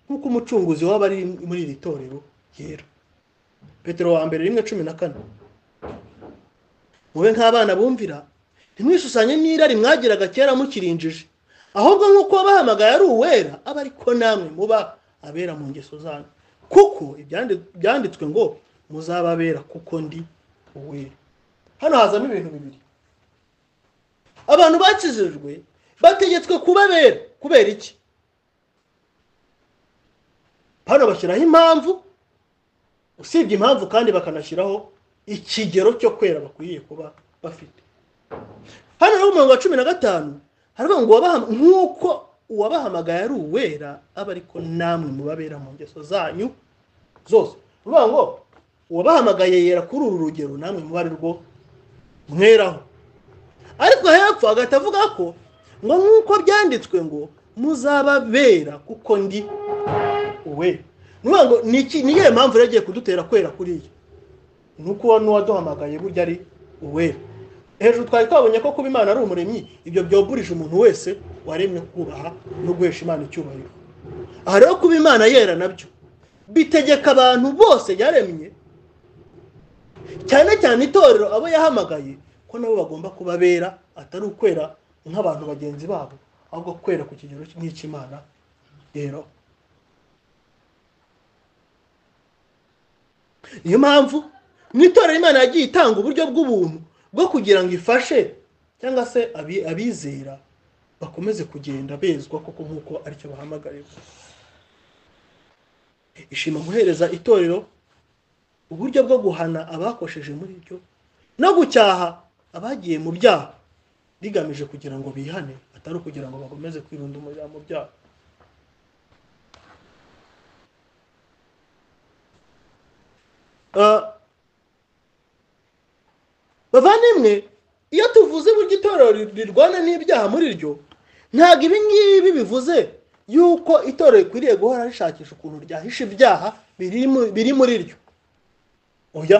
nk'uko umucunguzi waba ari muri iri torero yera petero wa mbere rimwe cumi na kane mube nk'abana bumvira ntimwishushanye n'irari mwagiraga kera mukirinjije ahubwo nk'uko bahamagaye ari uwera aba ariko namwe muba abera mu ngeso zanyu kuko ibyanditswe ngo muzababera kuko ndi uwera hano hazamo ibintu bibiri abantu bakijijwe bategetswe kubabera kubera iki hano bashyiraho impamvu usibye impamvu kandi bakanashyiraho ikigero cyo kwera bakwiriye kuba bafite hano rero umurongo wa cumi na gatanu hariho ngo nk'uko uwabahamagaye ari uwera aba ariko namwe mubabera mu ngeso zanyu zose uvuga ngo uwabahamagaye yera kuri uru rugero namwe muba ari rwo mweraho ariko hepfo hagahita avuga ko ngo nk'uko byanditswe ngo muzababera kuko ndi uwe ngo ni iyihe mpamvu yagiye kudutera kwera kuriya ni uko n'uwaduhamagaye burya ari uwera hejuru twari twabonye ko kuba imana ari umuremyi ibyo byoburije umuntu wese waremye kubaha no guhesha imana icyubahiro aha rero kuba imana yera nabyo bitegeka abantu bose yaremye cyane cyane itorero abo yahamagaye ko nabo bagomba kubabera atari ukwera nk'abantu bagenzi babo ahubwo kwera ku kigero nk'icy'imana rero niyo mpamvu mu itorero imana yagiye itanga uburyo bw'ubuntu bwo kugira ngo ifashe cyangwa se abizera bakomeze kugenda bezwa kuko nk'uko aricyo bahamagarirwa ishima guhereza itorero uburyo bwo guhana abakosheje muri byo no gucyaha abagiye mu byaha rigamije kugira ngo bihane atari ukugira ngo bakomeze kwirunda umuriro mu byaha bavandimwe iyo tuvuze uburyo itorero rirwana n'ibyaha muri ryo ntabwo ibi ngibi bivuze yuko itorero rikwiriye guhora rishakisha ukuntu ryahisha ibyaha biri muri ryo oya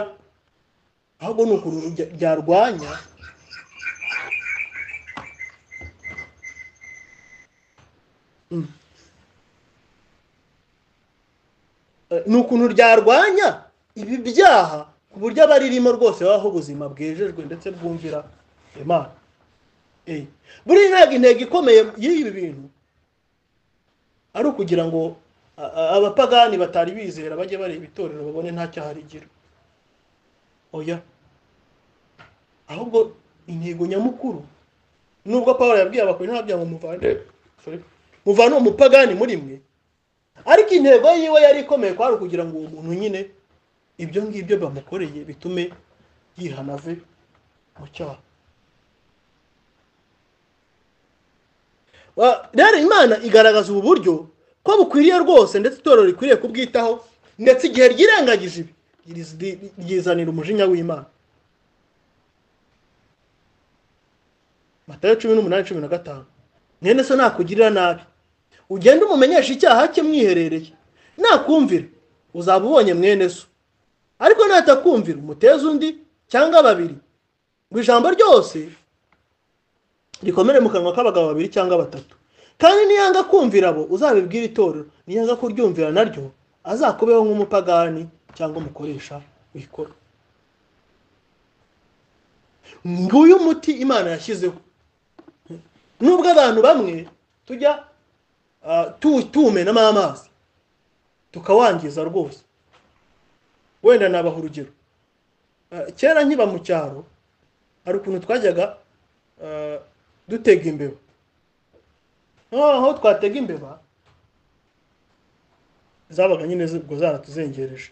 ahubwo ni ukuntu ryarwanya ni ukuntu ryarwanya ibi byaha ku buryo abaririmo rwose babaho ubuzima bwejejwe ndetse bwumvira imana buriya ntabwo intego ikomeye y'ibi bintu ari ukugira ngo abapagani batari bizera bajye bareba itorero babone nta cyaha rigira oya ahubwo intego nyamukuru nubwo paul yabwiye abakorera ntabyo ngo muvane muvane umupagani muri mwe ariko intego yiwe yari ikomeye kwari ukugira ngo uwo muntu nyine ibyo ngibyo bamukoreye bitume yihana ave mu cyaha Wa- rero imana igaragaza ubu buryo ko bukwiriye rwose ndetse itorero rikwiriye kubwitaho ndetse igihe ryirengagije ibi ryiriz- ryizanira umujinya w'imana matayo cumi n'umunani cumi na gatanu mwene so nakugirira nabi ugende umumenyeshe icyaha cye mwiherereye nakumvira uzaba ubonye mwene so ariko natakumvira umuteze undi cyangwa babiri ngo ijambo ryose rikomere mu kanwa k'abagabo babiri cyangwa batatu kandi niyanga kumvira abo uzabibwira itorero niyanga kuryumvira naryo azakubeho nk'umupagani cyangwa umukoresha wikora nguyu muti imana yashyizeho nubwo abantu bamwe tujya ah, tu- tuwumenamo amazi tukawangiza rwose wenda nabaha urugero Ah, kera nkiba mu cyaro hari ukuntu twajyaga ah, dutega imbeba noneho twatega imbeba zabaga nyine zi- ubwo zaratuzengereje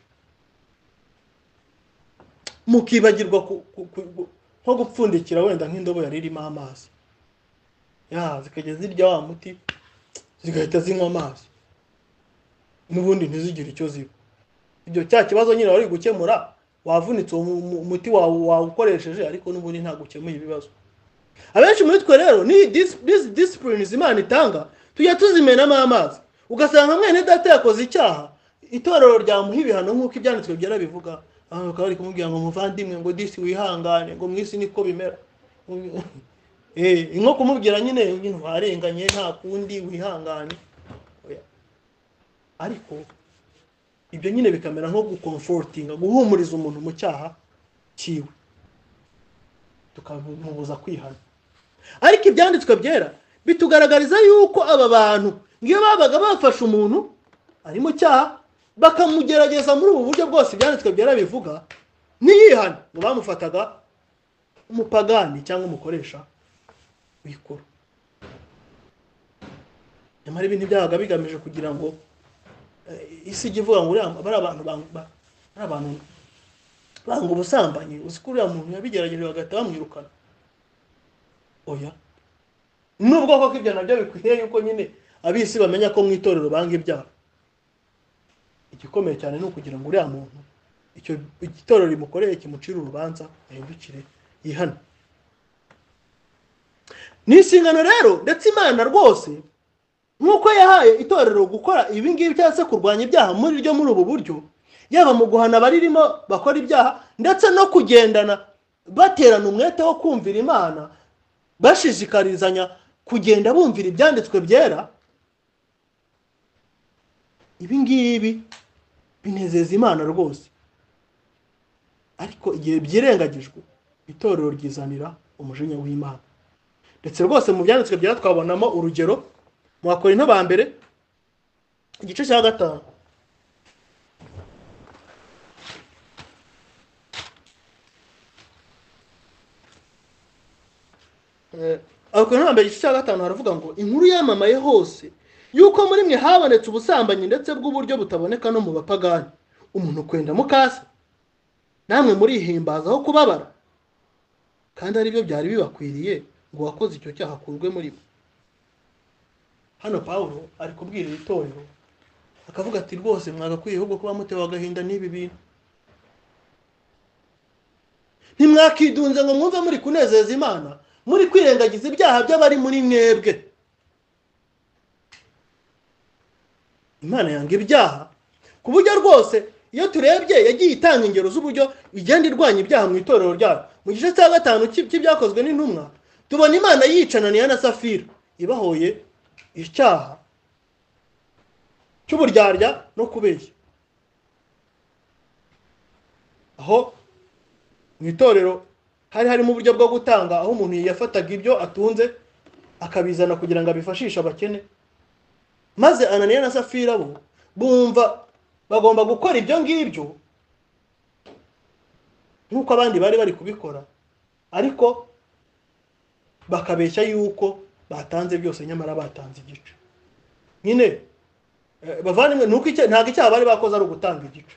mukibagirwa ku- ku- ku- nko gupfundikira wenda nk'indobo yari irimo amazi ya zikajya zirya wa muti zigahita zinywa amazi n'ubundi ntizigire icyo ziba ibyo cya kibazo nyine wari gukemura wavunitse uwo mu- mu- muti wawe wawukoresheje ariko n'ubundi ntabwo ukemuye ibibazo abenshi muri twe rero ni dis- dis- disciplines imana itanga tujya tuzimenamo amazi ugasanga mwene data yakoze icyaha itorero ryamuha ibihano nk'uko ibyanditswe byarabivuga abantu bakaba bari kumubwira ngo muvandimwe ngo disi wihangane ngo mu isi niko bimera Eh, ni nko kumubwira nyine nyine warenganye nta kundi wihangane Oya. ariko ibyo nyine bikamera nko gukomfotinga guhumuriza umuntu mu cyaha cyiwe tukamubuza kwihana ariko ibyanditswe byera bitugaragariza yuko aba bantu iyo babaga bafashe umuntu ari mu cyaha bakamugerageza muri ubu buryo bwose ibyanditswe byera bivuga ntiyihane ngo bamufataga umupagani cyangwa umukoresha wikora nyamara ibi ntibyabaga bigamije kugira ngo eh, isi ijye ivuga ngo uriya- bariya bantu bang- ba- bariya bantu banga ubusambanyi uzi ko uriya muntu yabigerageje bagahita bamwirukana oya nubwo koko ibyo nabyo bikwiriye yuko nyine abisi bamenya ko mu itorero banga ibyaha igikomeye cyane ni ukugira ngo uriya muntu icyo itorero rimukoreye kimucire urubanza ahindukire yihane ni inshingano rero ndetse imana rwose nk'uko yahaye itorero gukora ibi ngibi cyangwa se kurwanya ibyaha muri ryo muri ubu buryo yaba mu guhana abaririmo bakora ibyaha ndetse no kugendana baterana umwete wo kumvira imana bashishikarizanya kugenda bumvira ibyanditswe byera ibi ngibi binezeza imana rwose ariko igihe byirengagijwe itorero ryizanira umujinya w'imana ndetse rwose mu byanditswe byera twabonamo urugero mu bakorinto ba mbere igice cya gatanu abakorinto ba mbere igice cya gatanu haravuga ngo inkuru yamamaye hose yuko muri mwe habonetse ubusambanyi ndetse bw'uburyo butaboneka no mu bapagani umuntu kwenda mukase namwe murihimbaza aho kubabara kandi aribyo byari bibakwiriye ngo uwakoze icyo cyaha akurwe muri bo hano pawulo ari kubwira iri torero akavuga ati rwose mwagakwiye ahubwo kuba mutewe agahinda n'ibi bintu ntimwakidunze ngo mwumve muri kunezeza imana muri kwirengagiza ibyaha by'abari muri mwebwe imana yanga ibyaha ku buryo rwose iyo turebye yagiye itanga ingero z'uburyo igenda irwanya ibyaha mu itorero ryayo mu gice cya gatanu cy'i- cy'ibyakozwe n'intumwa tubona imana yicananiye na safira ibahoye icyaha cy'uburyarya no kubeshya aho mu itorero hari harimo uburyo bwo gutanga aho umuntu yafataga ibyo atunze akabizana kugira ngo abifashishe abakene maze ananiya na safira bo bumva bagomba gukora ibyo ngibyo nk'uko abandi bari bari kubikora ariko bakabeshya yuko batanze byose nyamara batanze igice nyine bavandimwe nuko icya ntabwo icyaha bari bakoze ari ugutanga igice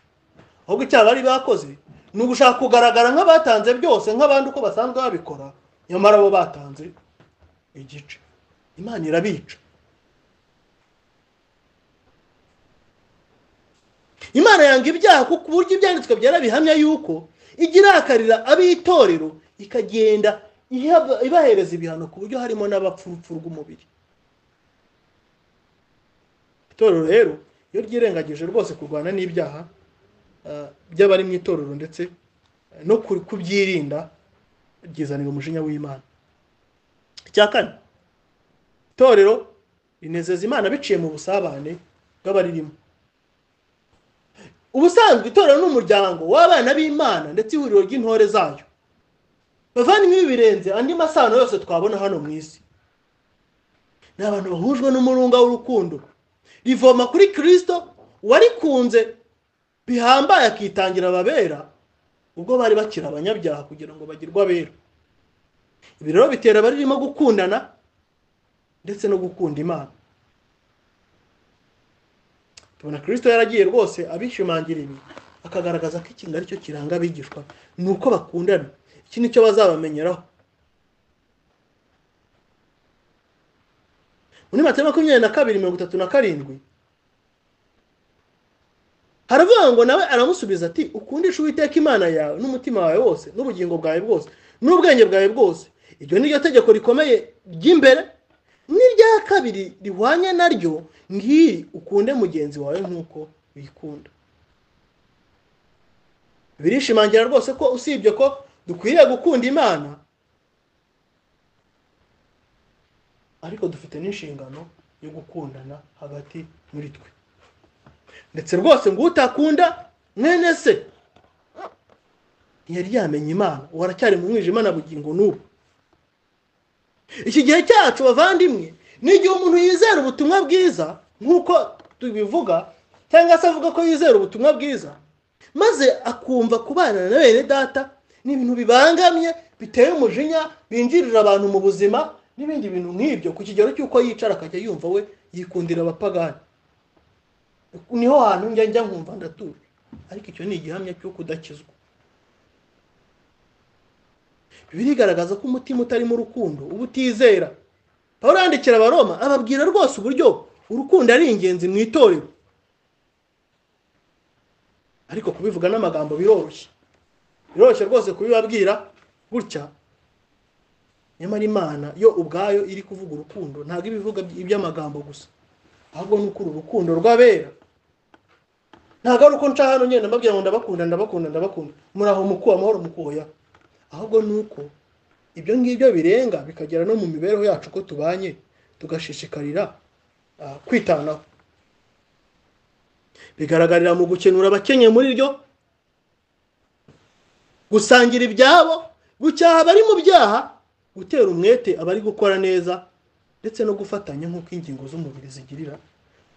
ahubwo icyaha bari bakoze ni ugushaka kugaragara nk'abatanze byose nk'abandi uko basanzwe babikora nyamara bo batanze igice imana irabica imana yanga ibyaha kuko uburyo ibyanditswe byarabihamya yuko ijya irakarira ab'itorero ikagenda ibahereza ibihano ku buryo harimo n'abapfurupfu rw'umubiri itorero rero iyo ryirengagije rwose kurwana n'ibyaha by'abari mu itorero ndetse no kubyirinda ryizanira umujinya w'imana icya kane itorero rinezeza imana biciye mu busabane bw'abaririmo ubusanzwe itorero ni umuryango w'abana b'imana ndetse ihuriro ry'intore zayo bavandimwe ibi birenze andi masano yose twabona hano mu isi ni abantu bahujwe n'umurunga w'urukundo rivoma kuri kirisito warikunze bihambaye akitangira ababera ubwo bari bakiri abanyabyaha kugira ngo bagirwe abera ibi rero bitera abaririmo gukundana ndetse no gukunda imana tubona kirisito yaragiye rwose abishimangira ibi akagaragaza ko ikintu ari cyo kiranga abigishwa ni uko bakundana iki ni cyo bazabamenyeraho muri matema makumyabiri na kabiri mirongo itatu na karindwi haravuga ngo nawe aramusubiza ati ukundisha uwiteka imana yawe n'umutima wawe wose n'ubugingo bwawe bwose n'ubwenge bwawe bwose iryo ni ryo tegeko rikomeye ry'imbere n'irya kabiri rihwanye naryo ngiri ukunde mugenzi wawe nk'uko wikunda birishimangira rwose ko usibye ko dukwiriye gukunda imana ariko dufite n'inshingano yo gukundana hagati muri twe ndetse rwose ngo utakunda mwene se ntiyari yamenya imana ubu aracyari mu mwijima na bugingo n'ubu iki gihe cyacu bavandimwe ni igihe umuntu yizera ubutumwa bwiza nk'uko tubivuga cyangwa se avuga ko yizera ubutumwa bwiza maze akumva kubana na bene data ni ibintu bibangamye biteye umujinya binjirira abantu mu buzima n'ibindi bintu nk'ibyo ku kigero cy'uko yicara akajya yumva we yikundira abapagani niho hantu njya njya nkumva ndatuje ariko icyo ni igihamya cyo kudakizwa birigaragaza ko umutima utarimo urukundo uba utizera aho yandikira abaroma ababwira rwose uburyo urukundo ari ingenzi mu itorero ariko kubivuga n'amagambo biroroshye biroroshye rwose kubibabwira gutya nyamara imana yo ubwayo iri kuvuga urukundo ntabwo ibivuga iby'amagambo gusa ahubwo ni ukuri urukundo rw'abera ntabwo ari uko nca hano ngenda mbabwira ngo ndabakunda ndabakunda ndabakunda muri aho mukuwe amahoro mukuya ahubwo ni uko ibyo ngibyo birenga bikagera no mu mibereho yacu uko tubanye tugashishikarira kwitanaho bigaragarira mu gukenura abakenye muri ryo gusangira ibyabo gucyaha abari mu byaha gutera umwete abari gukora neza ndetse no gufatanya nk'uko ingingo z'umubiri zigirira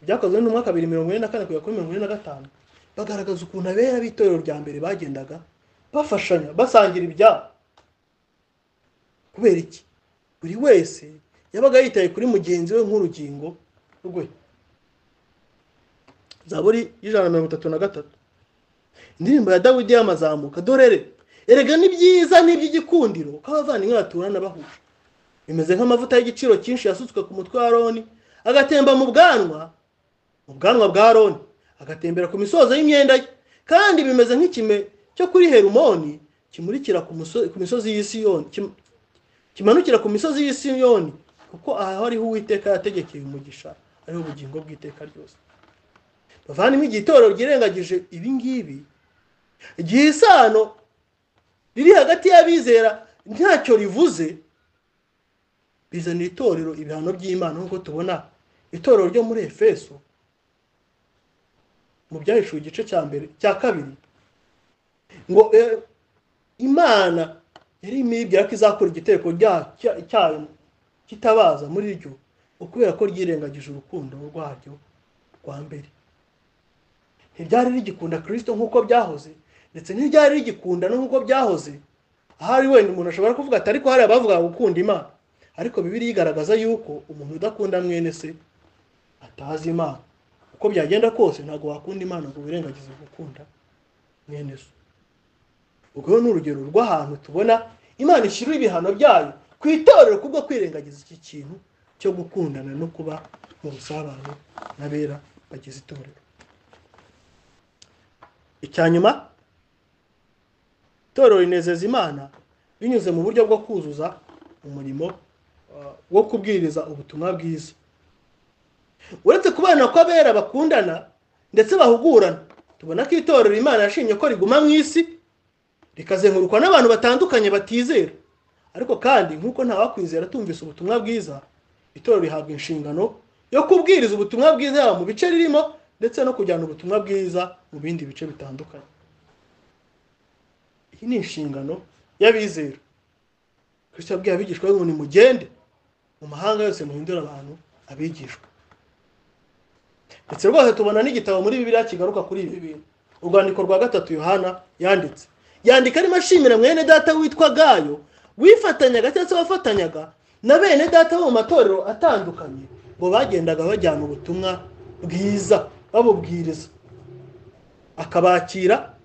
byakozwe n'umwaka bibiri mirongo ine na kane kugera kuri mirongo ine na gatanu bagaragaza ukuntu abera b'itorero rya mbere bagendaga bafashanya basangira ibyabo kubera iki buri wese yabaga yitaye kuri mugenzi we nk'urugingo rwe zaburi y'ijana na mirongo itatu na gatatu indirimbo ya dawidi y'amazamuka dorere erega ni byiza n'iby'igikundiro ko abavandimwe baturana bahuje bimeze nk'amavuta y'igiciro cyinshi yasutswe ku mutwe wa roni agatemba mu bwanwa mu bwanwa bwa roni agatembera ku misozo y'imyenda ye kandi bimeze nk'ikime cyo kuri herumoni kimurikira ku misozi y'isi kimanukira ku misozi y'isi yoni kuko aha hariho uwiteka yategekeye umugisha ariho ubugingo bw'iteka ryose bavandimwe igihe itorero ryirengagije ibi ngibi igihe isano riri hagati y'abizera ntacyo rivuze bizanira itorero ibihano by'imana nk'uko tubona itorero ryo muri efeso mu byahishuwe igice cya mbere cya kabiri ngo imana yari imibwira ko izakora igiteko cyayo kitabaza muri ryo ukubera ko ryirengagije urukundo rwaryo rwa mbere ntibyari rigikunda kirisito nk'uko byahoze ndetse ntibyari rigikunda no nk'uko byahoze ahari wenda umuntu ashobora kuvuga ati ariko hari abavuga gukunda imana ariko bibiri igaragaza yuko umuntu udakunda mwene se atazi imana uko byagenda kose ntabwo wakunda imana ngo wirengagize gukunda mwene se ubwo ni urugero rw'ahantu tubona imana ishyira ibihano byayo ku itorero kubwo kwirengagiza iki kintu cyo gukundana no kuba mu busabane n'abera bagize itorero icya nyuma itorero rinezeza imana binyuze mu buryo bwo kuzuza umurimo wo kubwiriza ubutumwa bwiza uretse kubana ko abera bakundana ndetse bahugurana tubona ko itorero imana yashimye ko riguma mu isi rikazengurukwa n'abantu batandukanye batizera ariko kandi nk'uko ntawakwizera atumvise ubutumwa bwiza itorero rihabwa inshingano yo kubwiriza ubutumwa bwiza yaba mu bice ririmo ndetse no kujyana ubutumwa bwiza mu bindi bice bitandukanye iyi ni inshingano y'abizera kristo yabwiye abigishwa ngo nimugende mu mahanga yose muhindura abantu abigishwa ndetse rwose tubona n'igitabo muri bibiriya kigaruka kuri ibi bintu urwandiko rwa gatatu yohana yanditse yandika arimo ashimira mwene data witwa gayo wifatanyaga cyangwa se wafatanyaga na bene data bo mu matorero atandukanye ngo bagendaga bajyana ubutumwa bwiza babubwiriza akabakira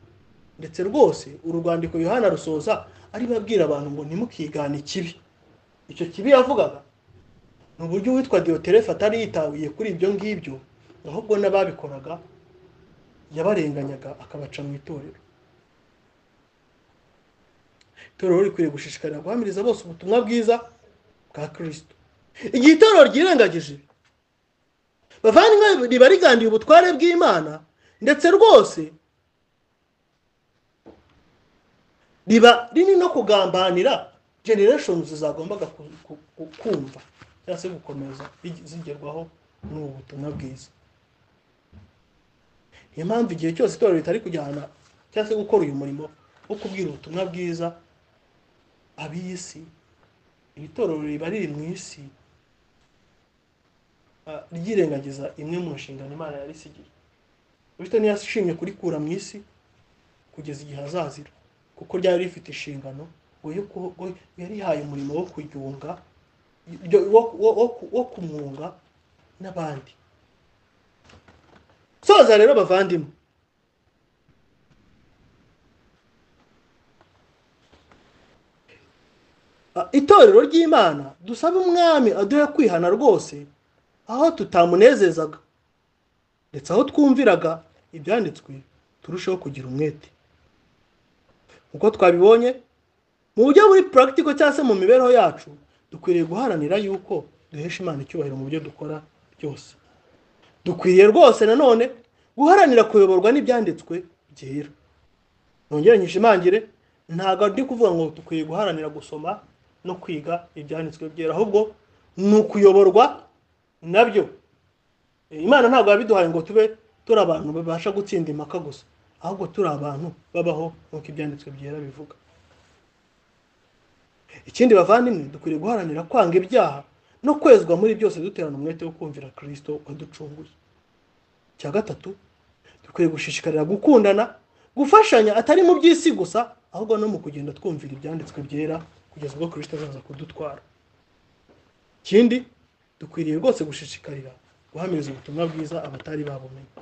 ndetse rwose uru rwandiko yohana rusoza aribo abwira abantu ngo ntimukigane ikibi icyo kibi yavugaga ni uburyo uwitwa diyoterefe atari yitabuye kuri ibyo ngibyo ahubwo n'ababikoraga yabarenganyaga akabaca mu itorero itorero rikwiriye gushishikarira guhamiriza bose ubutumwa bwiza bwa kirisito igihe itorero ryirengagije bavandimwe riba rigandiye ubutware bw'imana ndetse rwose riba riri no kugambanira generation zizagombaga kumva cyangwa se gukomeza zigerwaho n'ubu butumwa bwiza niyo mpamvu igihe cyose itorero ritari kujyana cyangwa se gukora uyu murimo wo kubwira ubutumwa bwiza ab'isi iri torero riba riri mu isi ryirengagiza imwe mu nshingano imana yarisigiye bityo ntiyashimye kurikura mu isi kugeza igihe azazira kuko ryari rifite inshingano yarihaye umurimo wo kuryunga wo kumwunga n'abandi soza rero bavandimwe itorero ry'imana dusaba umwami aduhe kwihana rwose aho tutamunezezaga ndetse aho twumviraga ibyanditswe turusheho kugira umwete uko twabibonye mu buryo buri puragitiko cyangwa se mu mibereho yacu dukwiriye guharanira yuko duhesha imana icyubahiro mu byo dukora byose dukwiriye rwose nanone guharanira kuyoborwa n'ibyanditswe byera nongere nkishimangire ntabwo ndi kuvuga ngo dukwiye guharanira gusoma no kwiga ibyanditswe byera ahubwo ni ukuyoborwa nabyo imana ntabwo yabiduhaye ngo tube turi abantu babasha gutsinda impaka gusa ahubwo turi abantu babaho nk'uko ibyanditswe byera bivuga ikindi bavandimwe dukwiriye guharanira kwanga ibyaha no kwezwa muri byose duterana umwete wo kumvira kirisito waducunguye icya gatatu dukwiye gushishikarira gukundana gufashanya atari mu by'isi gusa ahubwo no mu kugenda twumvira ibyanditswe byera kugeza ubwo kirisito azaza kudutwara ikindi dukwiriye rwose gushishikarira guhamiriza ubutumwa bwiza abatari babumenye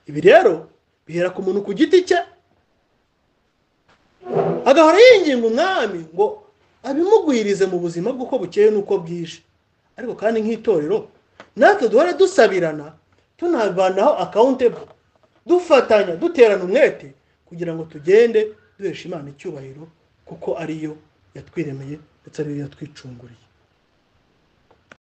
ibi rero bihera ku muntu ku giti cye agahora yinginga umwami ngo abimugwirize mu buzima bw'uko bukeye n'uko bwije ariko kandi nk'itorero natwe duhora dusabirana tunabanaho akawuntebo dufatanya duterana umwete kugira ngo tugende duhesha imana icyubahiro kuko ariyo yatwiremeye ndetse ariyo yatwicunguriye